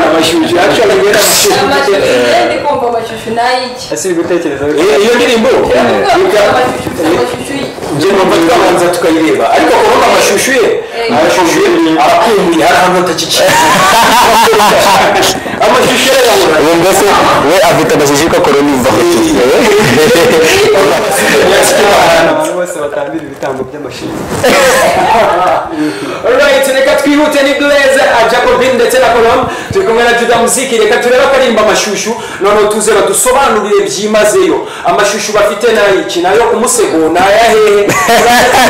amashuri actually rero amashyushyu amashuri ndi kumva amashyushyu n'ay'iki asiri gutekereza Eh, iyo ndirimbo Ndavuga amashyushyu amashyushyu njye numva twabanza tukayireba ariko kuvuga amashushu ye Eh. amashushu ye arakumbuye hari ahantu hatakikiye amashushu ye arabura ubu mbese we afite amashyushyu ko korona iva aho turi. Yes, come on. uwo bose batambira ibitambo by'amashyi Alright, reka twihute ni Blaze uh, Jacobin ndetse na Colombe turi kumwe na Juda Muziki reka turebe akaririmba amashushu noneho tuze badusobanurire byimazeyo amashushu bafite nayiki nayo umusego nayahehe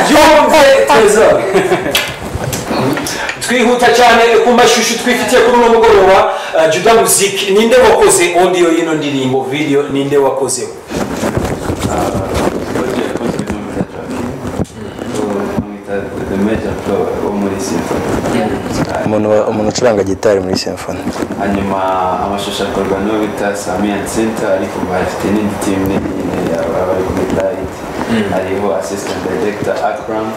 byumve Trezor twihuta cyane ku mashusho twifitiye kuri uno mugoroba uh, Juda Muziki ninde wakoze audio y'ino ndirimbo video ninde wakoze Roger yakoze n'umwita Jack. Bamwita The Major Pro wo muri Symphony. umuntu wa- umuntu ucuranga gitari muri symphony hanyuma amashusho akorwa n'uwo bita samiya nsinta ariko bafite n'indi timu nini nyine yaba bari kuri dayiti hariho assistant director akram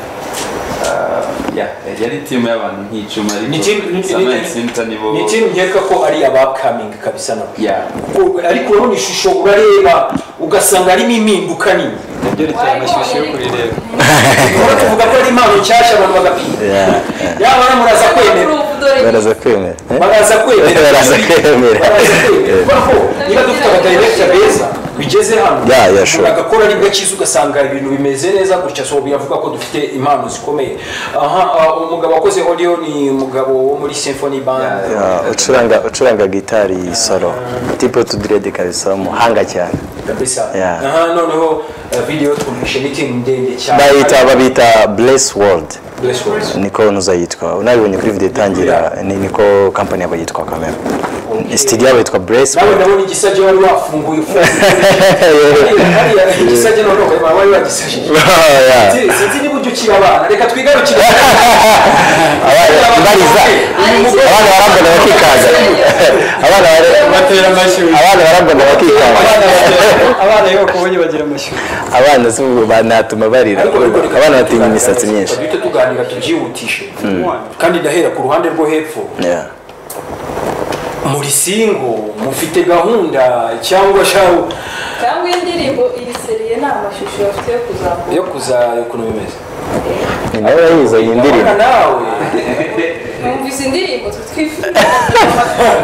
Ah, yeah, yari timu y'abantu nk'icumi ni ariko team- ni- samiya nsinta nibo ni- ni team nkeka ko ari abakaming kabisa nabo Yeah. U- ariko urabona ishusho urareba ugasanga harimo impinduka nini byerekeye amashusho yo kurireba urabona tuvuga ko ari impano nshyashya abantu bagapinda yaba na muraza kwemera baraza kwemera eh? baraza kwemera Baraza kwemera. Baraza kwemera. Eh. kuko niba dufite abadirekita beza bigeze hano Yeah, yeah, sure. agakora ari gakiza ugasanga ibintu bimeze neza gutya so biravuga ko dufite impano zikomeye aha ah, umugabo wakoze audio ni umugabo wo muri symphony band Yeah, yeah. Ah, ucuranga ucuranga gitari solo tipo tudiredi kabisa umuhanga cyane kabisa Yeah. aha noneho eh, video twumvishe meeting ndende cyane bayita babita bless world Bless words. niko nuza yitwa unabibonye kuri video itangira ni niko company yabo yitwa kamera studio yabo yitwa bless nawe world ndabona igisage wari wafunguye hariya igisage noneho ukaba wari wagisajije Yeah. Sinzi- sinzi niba ujya ukiri abana reka twigarukire Abana bariza abana barambona bakikaza abana bare- batera amashyi abana barambona bakikaza abana iyo bakubonye bagira amashyi abana si ubu banatuma barira abana batinya imisatsi myinshi duhita tuganira tubyihutishe kandi ndahera ku ruhande rwo hepfo Yeah. muri singo mufite gahunda cyangwa shawu cyangwa indirimbo iri seriye ni amashusho bafite yo kuzamuka yo kuza ukuntu bimeze ni nawe wayize iyi ndirimbo Urabona nawe numvise indirimbo twifuza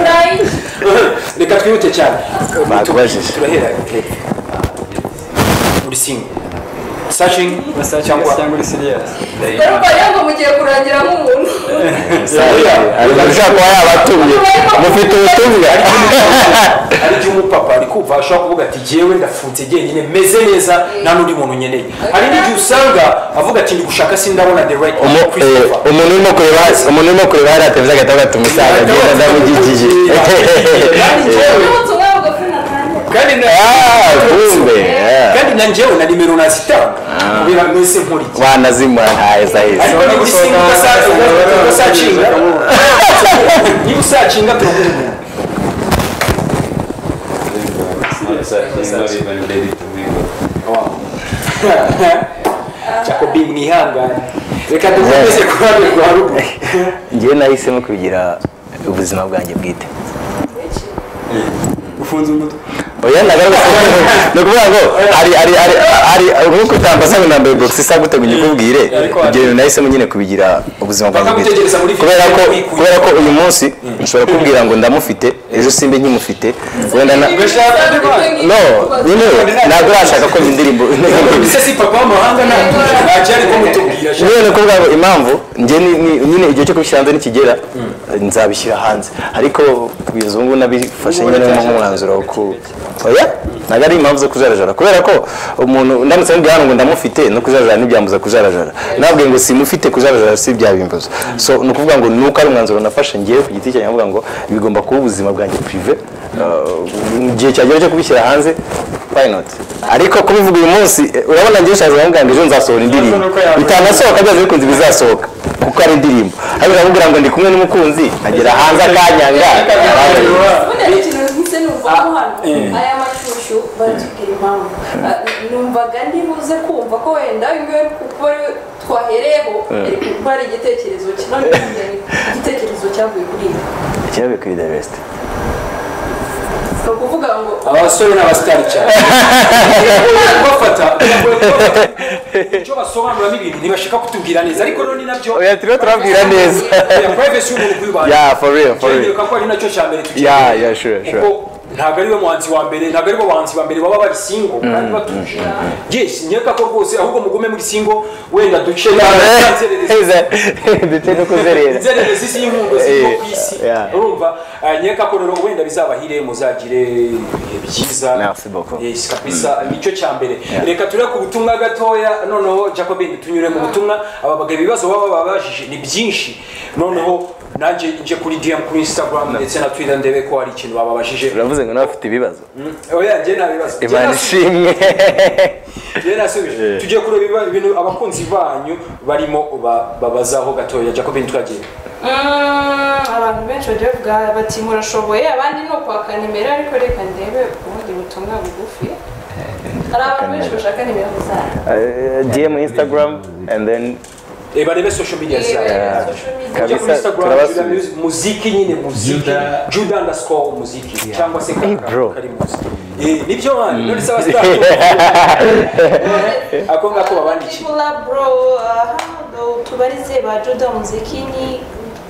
nayiki reka twihute cyane Bakubajije. turahera hepfo. muri singo searching cyangwa cyangwa cyangwa uri siriyasi rero mbariya ngo mugiye kurangira nk'umuntu ariko ashobora kuba yabatumye mufite ubutumwa ari byo umupapa ari kumva ashobora kuvuga ati jyewe ndafunze jyenyine meze neza nta n'undi muntu nkeneye hari n'igihe usanga avuga ati ndi gushaka sindabona the right Umu- man, eh, Christopher." umuntu urimo kureba umuntu urimo kureba hariya televiziyo agahita agata umusaza agenda ndamugikije Kandi njyewe- n'ubutumwa bugufi na nanjye kandi na- Ah, kumbe yeah. kandi na njyewe na nimero nazitanga kubera mwese nkuriye wanazimura ntahezaheza ariko niba usinga ugasanga ugasacinga niba usacinga turaguha jacobi mwihangane reka dukomeze ku ruhande rwa ruguru ngewe nahisemo kubigira ubuzima bwanjye bwite ufunze umutwe oya nagaragaza ni ukuvuga ngo hari hari hari hari nk'uko utambaza ngo nambaye bogisi isa gute ngo nyikubwire ibyo bintu nahisemo nyine kubigira ubuzima bwanjye bwite Bakagutegereza muri kubera ko filime wikuye. kubera ko uyu munsi nshobora kubwira ngo ndamufite ejo simbe nkimufite wenda na no nyine ntabwo urashaka ko indirimbo ese si papa w'amahanga ntabwo ntacyo ari kumutubwira sha. niyo ni ukuvuga ngo impamvu njye ni- ni- nyine igihe cyo kubishyira hanze nikigera nzabishyira hanze ariko kugeza ubu ngubu nabifashe nyine nk'umwanzuro wo ku oya ntabwo ari impamvu zo kujarajara kubera ko umuntu ndamutse mubwiye hano ngo ndamufite no kujarajara ntibyambuza kujarajara nabwiye ngo simufite kujarajara si byabimbuza so ni ukuvuga ngo nuko ari umwanzuro nafashe ngewe ku giti cyanjye nkavuga ngo bigomba kuba ubuzima bwanjye prive Uh, igihe cyagera cyo kubishyira hanze why not ariko kubivuga uyu munsi eh, urabona njyewe nshaza kuvuga ngo ejo nzasohora indirimbo bitanasohoka byaze bikunze bizasohoka kuko ari indirimbo ariko uramubwira ngo ndi kumwe n'umukunzi agera hanze akanyanga Ubundi hari ikintu nkise numvaho hano aya mashushu batubwira impamvu Ah, numvaga ntibuze kumva ko wenda ngiwe kuko ariwe twahereyeho ariko kuko hari igitekerezo kinone igitekerezo cyavuye kuri ibi ikibabi kuri the best ni ukuvuga ngo abasore n'abasitari cyane kubafata icyo basobanuramo ibintu ntibashaka kutubwira neza ariko rero ni nabyo oya turimo turabwira neza Ya privacy y'umuntu kuyibana yeah for real for real ko ari nacyo cya mbere tugira yeah yeah sure sure kuko ntabwo ariwe muhanzi wa mbere ntabwo aribo bahanzi ba mbere baba bari singo kandi batuje yes nkeka ko rwose ahubwo mugume muri singo wenda duce ndetse no kuzerera inzererezi z'inkungu zirimo ku isi Yeah. urumva Ah, nkeka ko rero wenda bizabahire muzagire ibihe byiza Merci beaucoup. yes kabisa nicyo cya mbere reka ture ku butumwa gatoya noneho jacobin tunyure mu butumwa aba bagabo ibibazo baba babajije ni byinshi noneho nanjye nje kuri dm kuri instagram ndetse na twitter ndebe ko hari ikintu bababajije uravuze ngo nawe ufite ibibazo oya njye nta bibazo Njye imana nasubi- ishimwe njye nasubije Eh. tugiye kureba ibiba- ibintu abakunzi banyu barimo ba- babazaho gatoya jacobin twagiye Mm, abantu benshi bagiye bavuga bati murashoboye abandi ni ukwaka nimero ariko reka ndebe ubundi butumwa bugufi hari abantu benshi bashaka nimero zayo dm instagram and then Eh, barebe social media zayo Eh, social media. Ujya kuri Kabisa, Instagram, turabasubiza. Judah Music- muziki nyine muziki juda underscore muziki cyangwa se Hey, kaka bro. karimuzi Eh, nibyo mani none se abasitari ako ngako babandikiye Tibula bro aha do- tubarize ba Juda muziki ni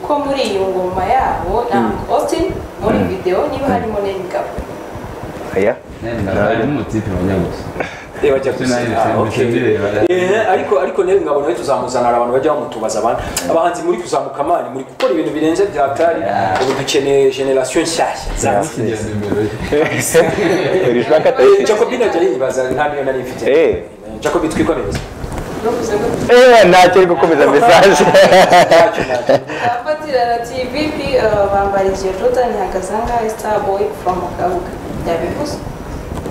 ko muri iyo ngoma yabo na Uncle Austin muri video niba harimo n'ingabo aya n'umutipe wanyabuze Eh, bajya Tonight gusinya. is Ah, okay. Sunday. Eh, ariko ariko nawe ngabo nawe tuzamuzanira abantu bajya bamutubaza abantu abahanzi muri kuzamuka mani muri gukora ibintu birenze bya tari ubu dukeneye generation nshyashya zaza kigeze imbere urishaka Eh, atayifite Jacobi najya yibaza nta niyo nari mfite Eh. Jacobi twikomereza bavuze ko Eh, ntacyo ari gukomeza mesaje ntacyo ntacyo abafatirana TVP eh, bambarikiye Juda ntihagaze nka Starboy from Kabuga yabivuze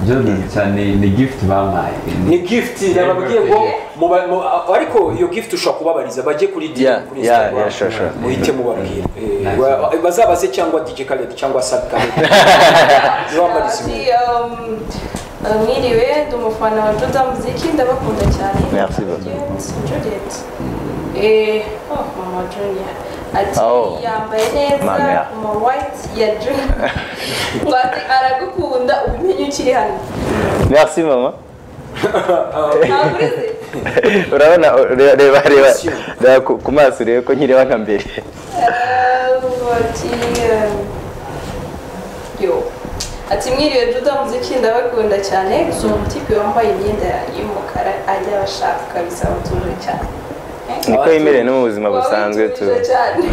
jordan cyane ni gift bampaye ni gift nababwiye ngo muba- mu- ariko iyo gift ushobora kubabariza bajye kuri DM, Yeah, kuri yeah, Instagram, yeah, sure, sure. muhite mubabwira Eh, wa- bazabaze cyangwa DJ Khaled cyangwa Sad Khaled nibambarize ati um, eh, mwiriwe ndi umufana wa Juda muziki ndabakunda cyane Merci beaucoup. Juliet, Juliet eh oh mama Junior ati Oh. yambaye neza Mama ya. kuma white ya Junior ngo ati aragukunda ubimenye ukiri hano merci mama ntaburize urabona reba reba reba reba ku- ku maso urebe ko nkireba nka mbere ati eh, yo ati mwiriwe Juda muziki ndabakunda cyane gusa umutipe wambaye imyenda y'umukara ajya abashaka kabisa batuje cyane niko yemerewe no mu buzima busanzwe tu Wabituje cyane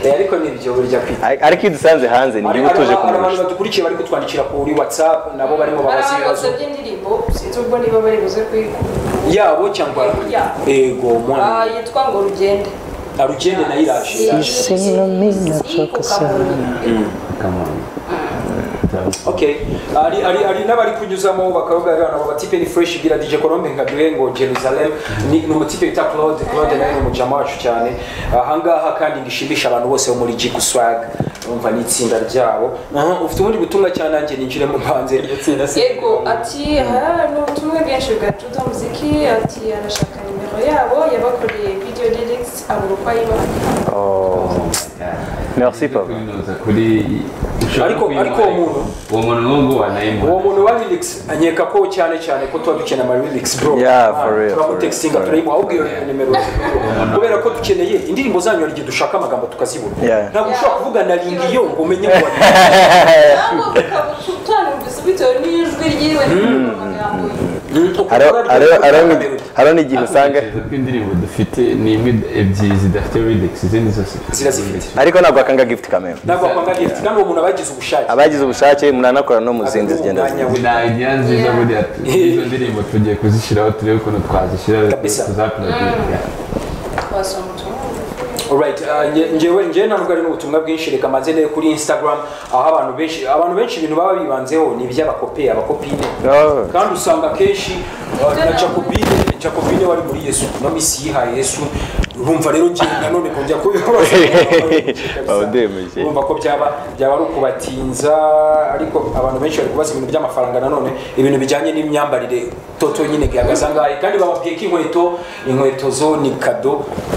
Eh, ariko nibyo burya kwita Ar- ariko iyo udusanze hanze ni hari igihugu hari utuje abantu kumurusha badukurikiye bari kutwandikira kuri whatsapp nabo barimo hari babaza abantu ibibazo basabye indirimbo sinzi ubwo niba bari buze kuyikunda yabo cyangwa Yeah. ego mwana Ah, yitwa ngo rugende arugende nayo iraje kamuntu okay ari ari ari n'abari kunyuzamo bakavuga bana baba tipe ni fresh gira DJ Colombe nkaduhe ngo Jerusalem ni ni umutipe bita Claude Claude nawe ni umujama wacu cyane ahangaha kandi ngishimisha abantu bose bo muri Jigu Swag umva ni itsinda ryabo aha ufite ubundi butumwa cyane nanjye ninjiremo hanze itsinda yego ati aha ni ubutumwa bwinshi bwa tuda muziki ati arashaka nimero yabo yabakoreye video lyrics abura uko ayibaha merci papa kwinuza kuri ushobora Ariko- kwinuza ariko uwo muntu- uwo muntu nk'ubu wanayimuha uwo muntu wa lyrics anyeka ko cyane cyane ko tuba dukeneye ama lyrics bro Yeah, for real, for turamutextinga real. turayimuha ahubwo iyo nimero kubera ko dukeneye indirimbo zanyu hari igihe dushaka amagambo tukazibura Yeah. ntabwo ushobora kuvuga na ringi yo ngo umenye ngo wari cyangwa ukaba utanumvise bitewe n'ijwi ryiwe n'amagambo ye Haro- haro- haro- haro ni igihe usanga Ntekereza ko indirimbo dufite ni imwe ebyiri zidafite lyrics izindi zose zirazifite ariko ntabwo akanga gift kamera ntabwo wakwanga gift kandi uwo muntu aba yagize ubushake abagize ubushake munanakora no mu zindi zigenda Umwanya we. idea nziza buriya tu- izo ndirimbo tugiye kuzishyiraho turebe ukuntu twazishyira Kabisa. tuzaprodinga twasoma ubutumwa bugufi Alright, uh, nge- ngewe ngewe ntabwo ari n'ubutumwa bwinshi reka manze ndebe kuri Instagram aho abantu benshi abantu benshi ibintu baba bibanzeho ni iby'abakopi abakopine Oh. kandi usanga akenshi uh, na Jacobine Jacobine wari muri Yesu no misi yihaye Yesu urumva rero ngewe nanone kongera kubibaza Bawudemeje. urumva ko byaba byaba ari ukubatinza ariko abantu benshi bari kubaza ibintu by'amafaranga nanone ibintu bijyanye n'imyambarire toto nyine gihagaze angahe kandi bababwiye ko inkweto inkweto zo ni kado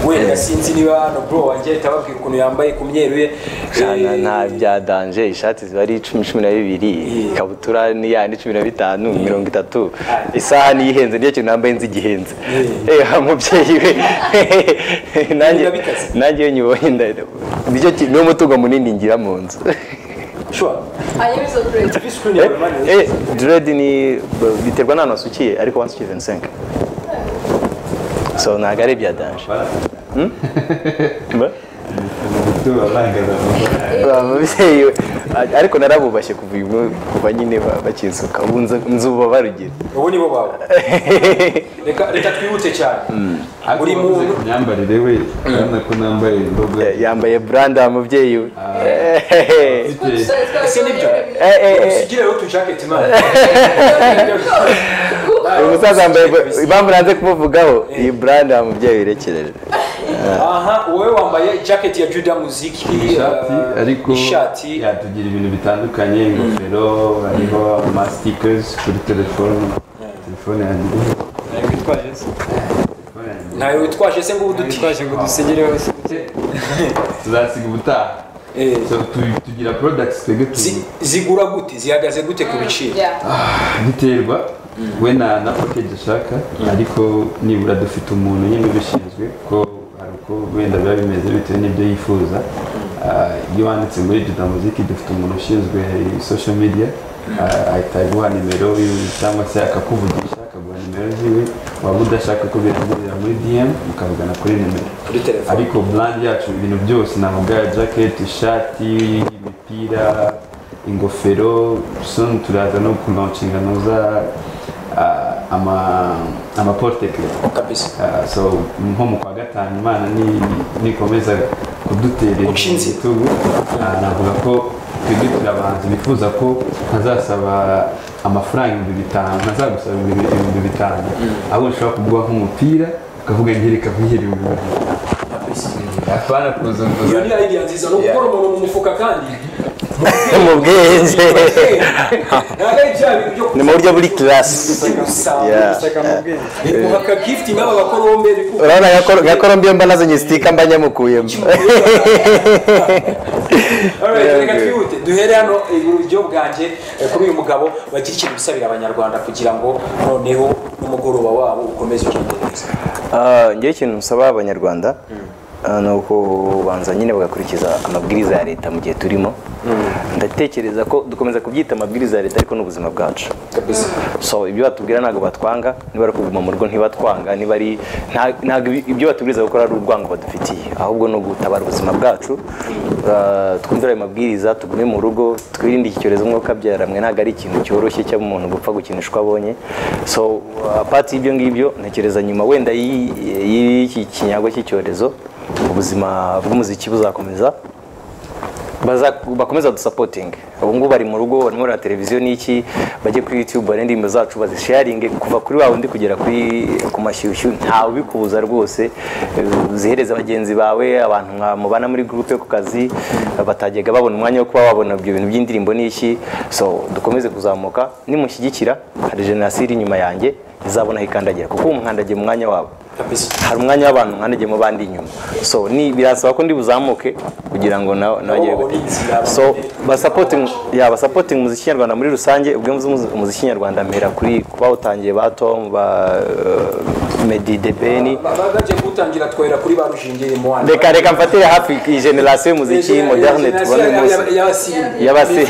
wenda sinzi niba hano bro wanjye ahita ababwira ukuntu yambaye ku myeru ye Jana Eh, nta bya danje ishati ziba ari icumi cumi na bibiri ikabutura ni ya ni cumi na bitanu mirongo itatu isaha niyo ihenze niyo kintu nambaye nzi igihenze eh mubyeyi we nanjye Biba bikaze. nanjye iyo nyibonye nda- nicyo ki- niwo mutungo munini ngira mu nzu sure I use a break. TV screen yawe mani Eh, diredi ni biterwa n'ahantu wasukiye ariko wasukiye 25 so ntabwo ari ibya danje Mba? Ba- ababyeyi we, a- ariko narabubashye kuva uyu mu- kuva nyine ba- bakinsuka ubu nzu- nzuba barugira ubu nibo bawe reka reka twihute cyane buri buri muntu muntu myambarire we urabona ko nambaye indobo yambaye buranda mubyeyi we mfite ese nibyo Eh, eh, eh. usigire rero utujaketi mani uyu musaza yambaye bu- impamvu nanze kumuvugaho iyi buranda mubyeyi wirekereje aha wowe wambaye jacket ya juda muziki ishati eh, ariko ishati yatugira ibintu bitandukanye ingofero hariho amastikers kuri telefone telefone yanjye telefone yanjye ntayo witwaje se ngo ubu dutwaje ngo dusigireho tuzasiga ubutaha Eh. So, tu- tugira products twebwe tu- zigura gute zihagaze gute ku biciro Yeah. biterwa we na na package ushaka ariko nibura dufite umuntu nyine ubishinzwe ko hari uko wenda biba bimeze bitewe n'ibyo yifuza Ah, iyo wanditse muri juda muziki dufite umuntu ushinzwe social media Ah, ahita aguha nimero yiwe cyangwa se akakuvugisha akaguha nimero ziwe waba udashaka ko bihagurira muri dm mukavugana kuri nimero kuri telefone ariko brand yacu ibintu byose navuga jacket ishati imipira ingofero soon turaza no kulaunchinga noza ah, ama amaportekre kabisa Ah, so nko mu kwa gatanu imana ni- nikomeza kuduterera Guca inzira. igitugu ah, navuga ko twebwe turi abahanzi bifuza ko ntazasaba amafaranga ibihumbi bitanu ntazagusaba ibihumbi ibihumbi bitanu ahubwo ushobora kuguha nk'umupira ukavuga ngo reka nkwihere ibihumbi bibiri apana kuzunguza iyo ni idea nziza ni ugukora umuntu mu mufuka kandi mu bwenge ntabwo ari bya bintu byo ni mu buryo buri kirasi Yeah. guhaka gift n'aba bakora bombe kuko urabona nka korombiyo mba nazo nyisitika mba nyamukuyemo Alright, reka twihute duhere hano iburyo bwanjye eh, kuri uyu mugabo bagira ikintu bisabira abanyarwanda kugira ngo noneho n'umugoroba wabo ukomeze ugende neza Ah, ngewe ikintu nsaba abanyarwanda ah, ni uko banza nyine bagakurikiza amabwiriza ya leta mu gihe turimo ndatekereza ko dukomeza kubyita amabwiriza ya leta ariko n'ubuzima bwacu kabisa so ibyo batubwira ntabwo batwanga niba ari ukuguma mu rugo ntibatwanga niba ari nta- ntabwo ibi- ibyo batubwiriza gukora ari urwango badufitiye ahubwo ni ugutabara ubuzima bwacu Ah, twumvire ayo mabwiriza tugume mu rugo twirinde iki cyorezo nk'uko abyaramwe ntabwo ari ikintu cyoroshye cy'umuntu gupfa gukinisha uko abonye so apati y'ibyo ngibyo ntekereza nyuma wenda y'i- y'iki kinyago cy'icyorezo ubuzima bw'umuziki buzakomeza baza bakomeza dusapotinge ubu ngubu bari mu rugo barimo bareba televiziyo n'iki bajye kuri youtube barebe indirimbo zacu bazisharinge kuva kuri wa wundi kugera kuri ku mashyushyu ntawe ubikubuza rwose Eh, zihereza bagenzi bawe abantu mwa- mubana muri gurupe yo ku kazi batajyaga babona umwanya wo kuba babona ibyo bintu by'indirimbo n'iki so dukomeze kuzamuka nimushyigikira hari jenoside inyuma yanjye izabonaho ikandagira kuko ubu mwandagiye mu mwanya wabo kabisa hari umwanya w'abantu mwandagiye mu bandi inyuma so ni birasaba ko ndi buzamuke kugira ngo na- nabajye babona inzira, babone- so basapoting ya basapoting umuziki nyarwanda muri rusange ubwo mvuze umuziki nyarwanda mpera kuri bawutangiye ba Tom ba eh, Medi de Beni Ba- ba- bagiye kuwutangira twahera kuri ba rushingiye mu wandi reka reka mfatire hafi iyi generasiyo y'umuziki moderne tubone munsi y'abasi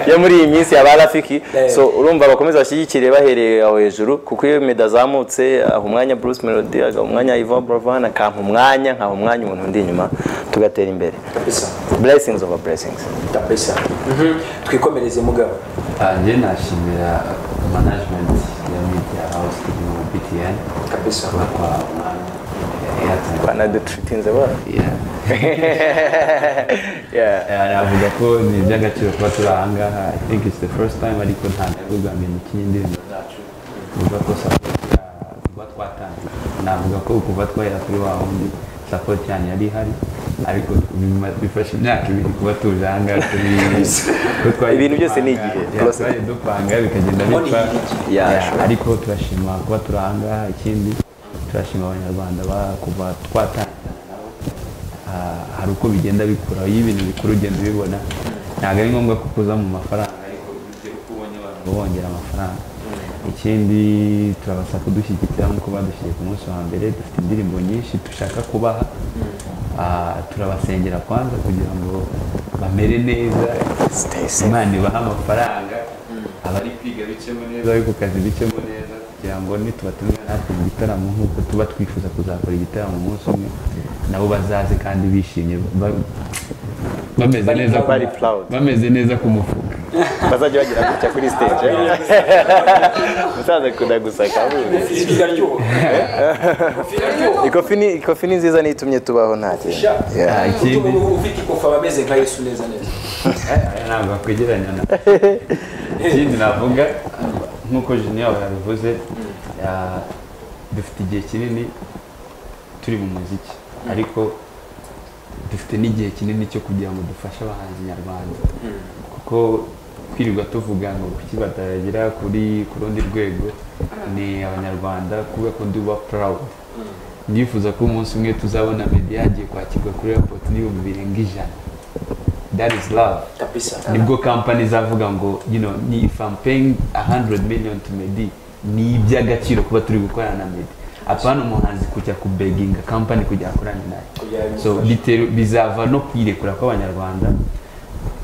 yo muri iyi minsi yaba rafiki Eh. so urumva bakomeza bashyigikire bahereye aho hejuru kuko iyo medazamutse azamutse aha umwanya Bruce Melody aha umwanya Yvan Buravan akampa umwanya nkaha umwanya umuntu undi inyuma tugatera imbere blessings over blessings kabisa Mhm. twikomereze mugabo Ah, njye nashimira management ya media house irimo btn kabisa kuba kwa umwanya Airtel. banadutritinze bara Yeah. Eh, navuga ko ni iby'agaciro kuba turi aha ngaha i think it's the first time ariko nta ntego bwa mbere mukinnye indirimbo zacu kuvuga ko support ya- kuba twatangiye navuga ko kuva twahera kuri wa wundi support yanyu yari ihari ariko nyuma bifashe imyaka ibiri kuba tuje aha ngaha turi ko twari Ibintu byose ni dupanga- igihe. Yeah, twari dupanga bikagenda bipfa Yeah, Yeah, ariko turashima kuba turi aha ngaha ikindi turashima abanyarwanda ba- kuva twatangirana nabo Ah, hari uko bigenda bikura iyo ibintu bikuru ugenda ubibona ntabwo ari ngombwa ko kuza mu mafaranga ariko uburyo uko ubonye abantu bongera amafaranga ikindi turabasaba kudushyigikira nk'uko badushyigikiye ku munsi wa mbere dufite indirimbo nyinshi dushaka kubaha Ah, turabasengera kwanza kugira ngo bamere neza imana ibahe amafaranga abari kwiga bicemo neza abari ku kazi bicemo neza kugira ngo nitubatumira natwe mu gitaramo nk'uko tuba twifuza kuzakora igitaramo umunsi umwe nabo bazaze kandi bishimye ba- bameze neza ku- bari proud. bameze neza ku mufuka bazajya bagira gutya kuri stage musaza akunda gusaka ibi biraryoha Ibi biraryoha ikofi ni ikofi ni nziza n'itumye tubaho nta kintu Yeah. Ah, ikindi- umuntu ufite ikofi aba ameze nka yesu neza neza Aya ntabwo bakwegeranya na ikindi navuga nk'uko junior yabivuze ya- dufite igihe kinini turi mu muziki ariko dufite n'igihe kinini cyo kugira ngo dufashe abahanzi nyarwanda kuko kwirirwa tuvuga ngo kuki batagera kuri ku rundi rwego ni abanyarwanda kuvuga ko ndi uba proud ndifuza ko umunsi umwe tuzabona media yagiye kwakirwa kuri airport n'ibihumbi birenga ijana that is love kabisa nibwo kampani izavuga ngo you know ni if I'm paying 100 million to Meddy ni iby'agaciro kuba turi gukorana na Meddy apana umuhanzi kujya ku beginga kampani kujya akorana nayo so bitero bizava no kwirekura kw'abanyarwanda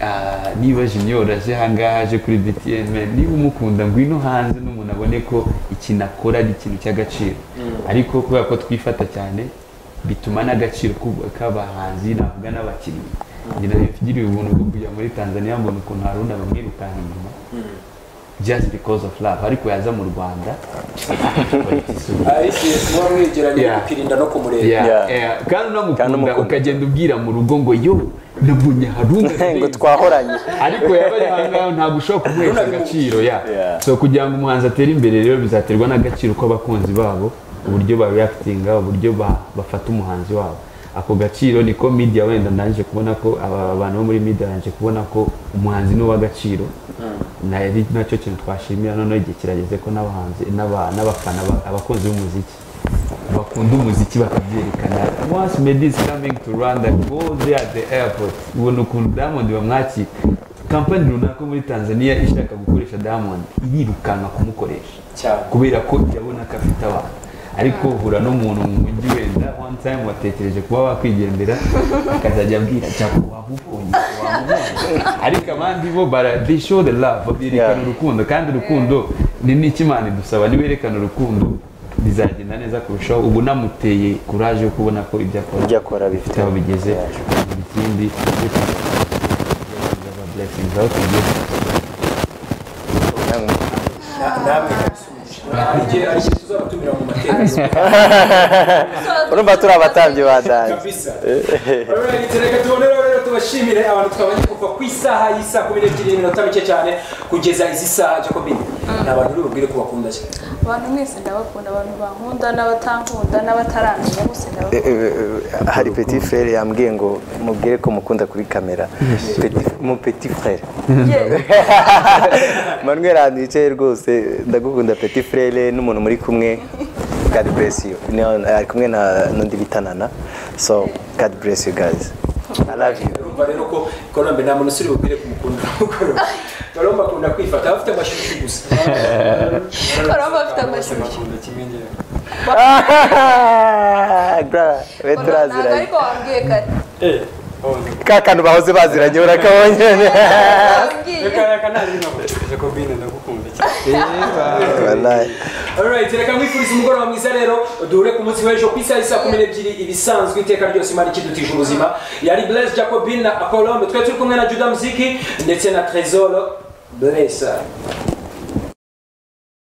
Ah, niba junior aje ahangaha aje kuri btn man niba umukunda ngwino hanze n'umuntu abone ko ikintu akora ari ikintu cy'agaciro ariko kubera ko twifata cyane bituma n'agaciro ku- k'abahanzi navuga n'abakinnyi njye nagiriye ubuntu bwo kujya muri tanzania mbona ukuntu hari undi bamwirukanka inyuma just because of love ariko yaza mu rwanda ariko muba mwegeranye Yeah. kukirinda no kumureba Yeah, Yeah. yeah. kandi Kandi unamukunda umukunda. ukagenda ubwira mu rugo ngo yo nabonye harunga ngo twahoranye ariko yabaye ahangaha ntabwo ushobora kumuhesha agaciro ya Yeah. so kugira ngo umuhanzi atere imbere rero bizaterwa n'agaciro k'abakunzi babo uburyo ba reactinga uburyo ba- bafata umuhanzi wabo ako gaciro niko media wenda ndangije kubona ko aba- abantu bo muri media barangije kubona ko umuhanzi ni uw'agaciro nari nacyo kintu twashimira noneho igihe kirageze ko n'abahanzi n'aba- n'abafana ba- abakunzi b'umuziki bakunda umuziki bakabyerekana once Meddy is coming to Rwanda go there at the airport ubona ukuntu Diamond bamwakira kampani runaka muri Tanzania ishaka gukoresha Diamond irirukanka kumukoresha cyane kubera ko irabona ko afite abantu ariko uhura n'umuntu mu mujyi wenda one time watekereje kuba wakwigendera akazajya abwira cyangwa waba ubonye waba ubonye ariko abandi bo bara they show the love berekana Yeah. urukundo kandi urukundo ni n'ikimana idusaba niwerekana urukundo bizagenda neza kurushaho ubu namuteye kuraje yo kubona ko ibyo akora ibyo akora bifite aho bigeze ikindi blessings aho tugeze namwe kabisubije igihe ari cyo tuzabatumira mu materaniro urumva turi abatambyi ba dani kabisa Alright, reka tubone rero tubashimire abantu twabanye kuva ku isaha y'isaha kumi n'ebyiri n'iminota mike cyane kugeza izi saha Jacobine ni abantu rero ubwire ko bakunda cyane abantu mwese ndabakunda abantu bankunda n'abatankunda n'abataramenya bose ndabakunda hari petit frere yambwiye ngo mubwire ko mukunda kuri kamera Petit- mu petit frere manuel ahantu yicaye rwose ndagukunda petit frere n'umuntu muri kumwe god bless you Ni- ari kumwe na n'undi bitanana so god bless you guys i love you urumva rero ko konombe nta muntu usiri bubwire kumukunda mukoroba bariho bakunda kwifata abafite amashyushyu gusa Baraba bafite amashyushyu. Bakunda kimwe ngewe. Bra, we ntabwo turaziranye ariko wambwiye kare Eh, oh, ka kantu bahoze baziranye urakabonye wambwiye Wallahi. Alright, reka mwifurize umugoroba mwiza rero duhure ku munsi w'ejo ku isaha isa kumi n'ebyiri ibisanzwe iteka ryose imana ikidutije ubuzima yari Blaise Jacobin na Colombe twe turi kumwe na Judah Mziki ndetse na Tresor Blaise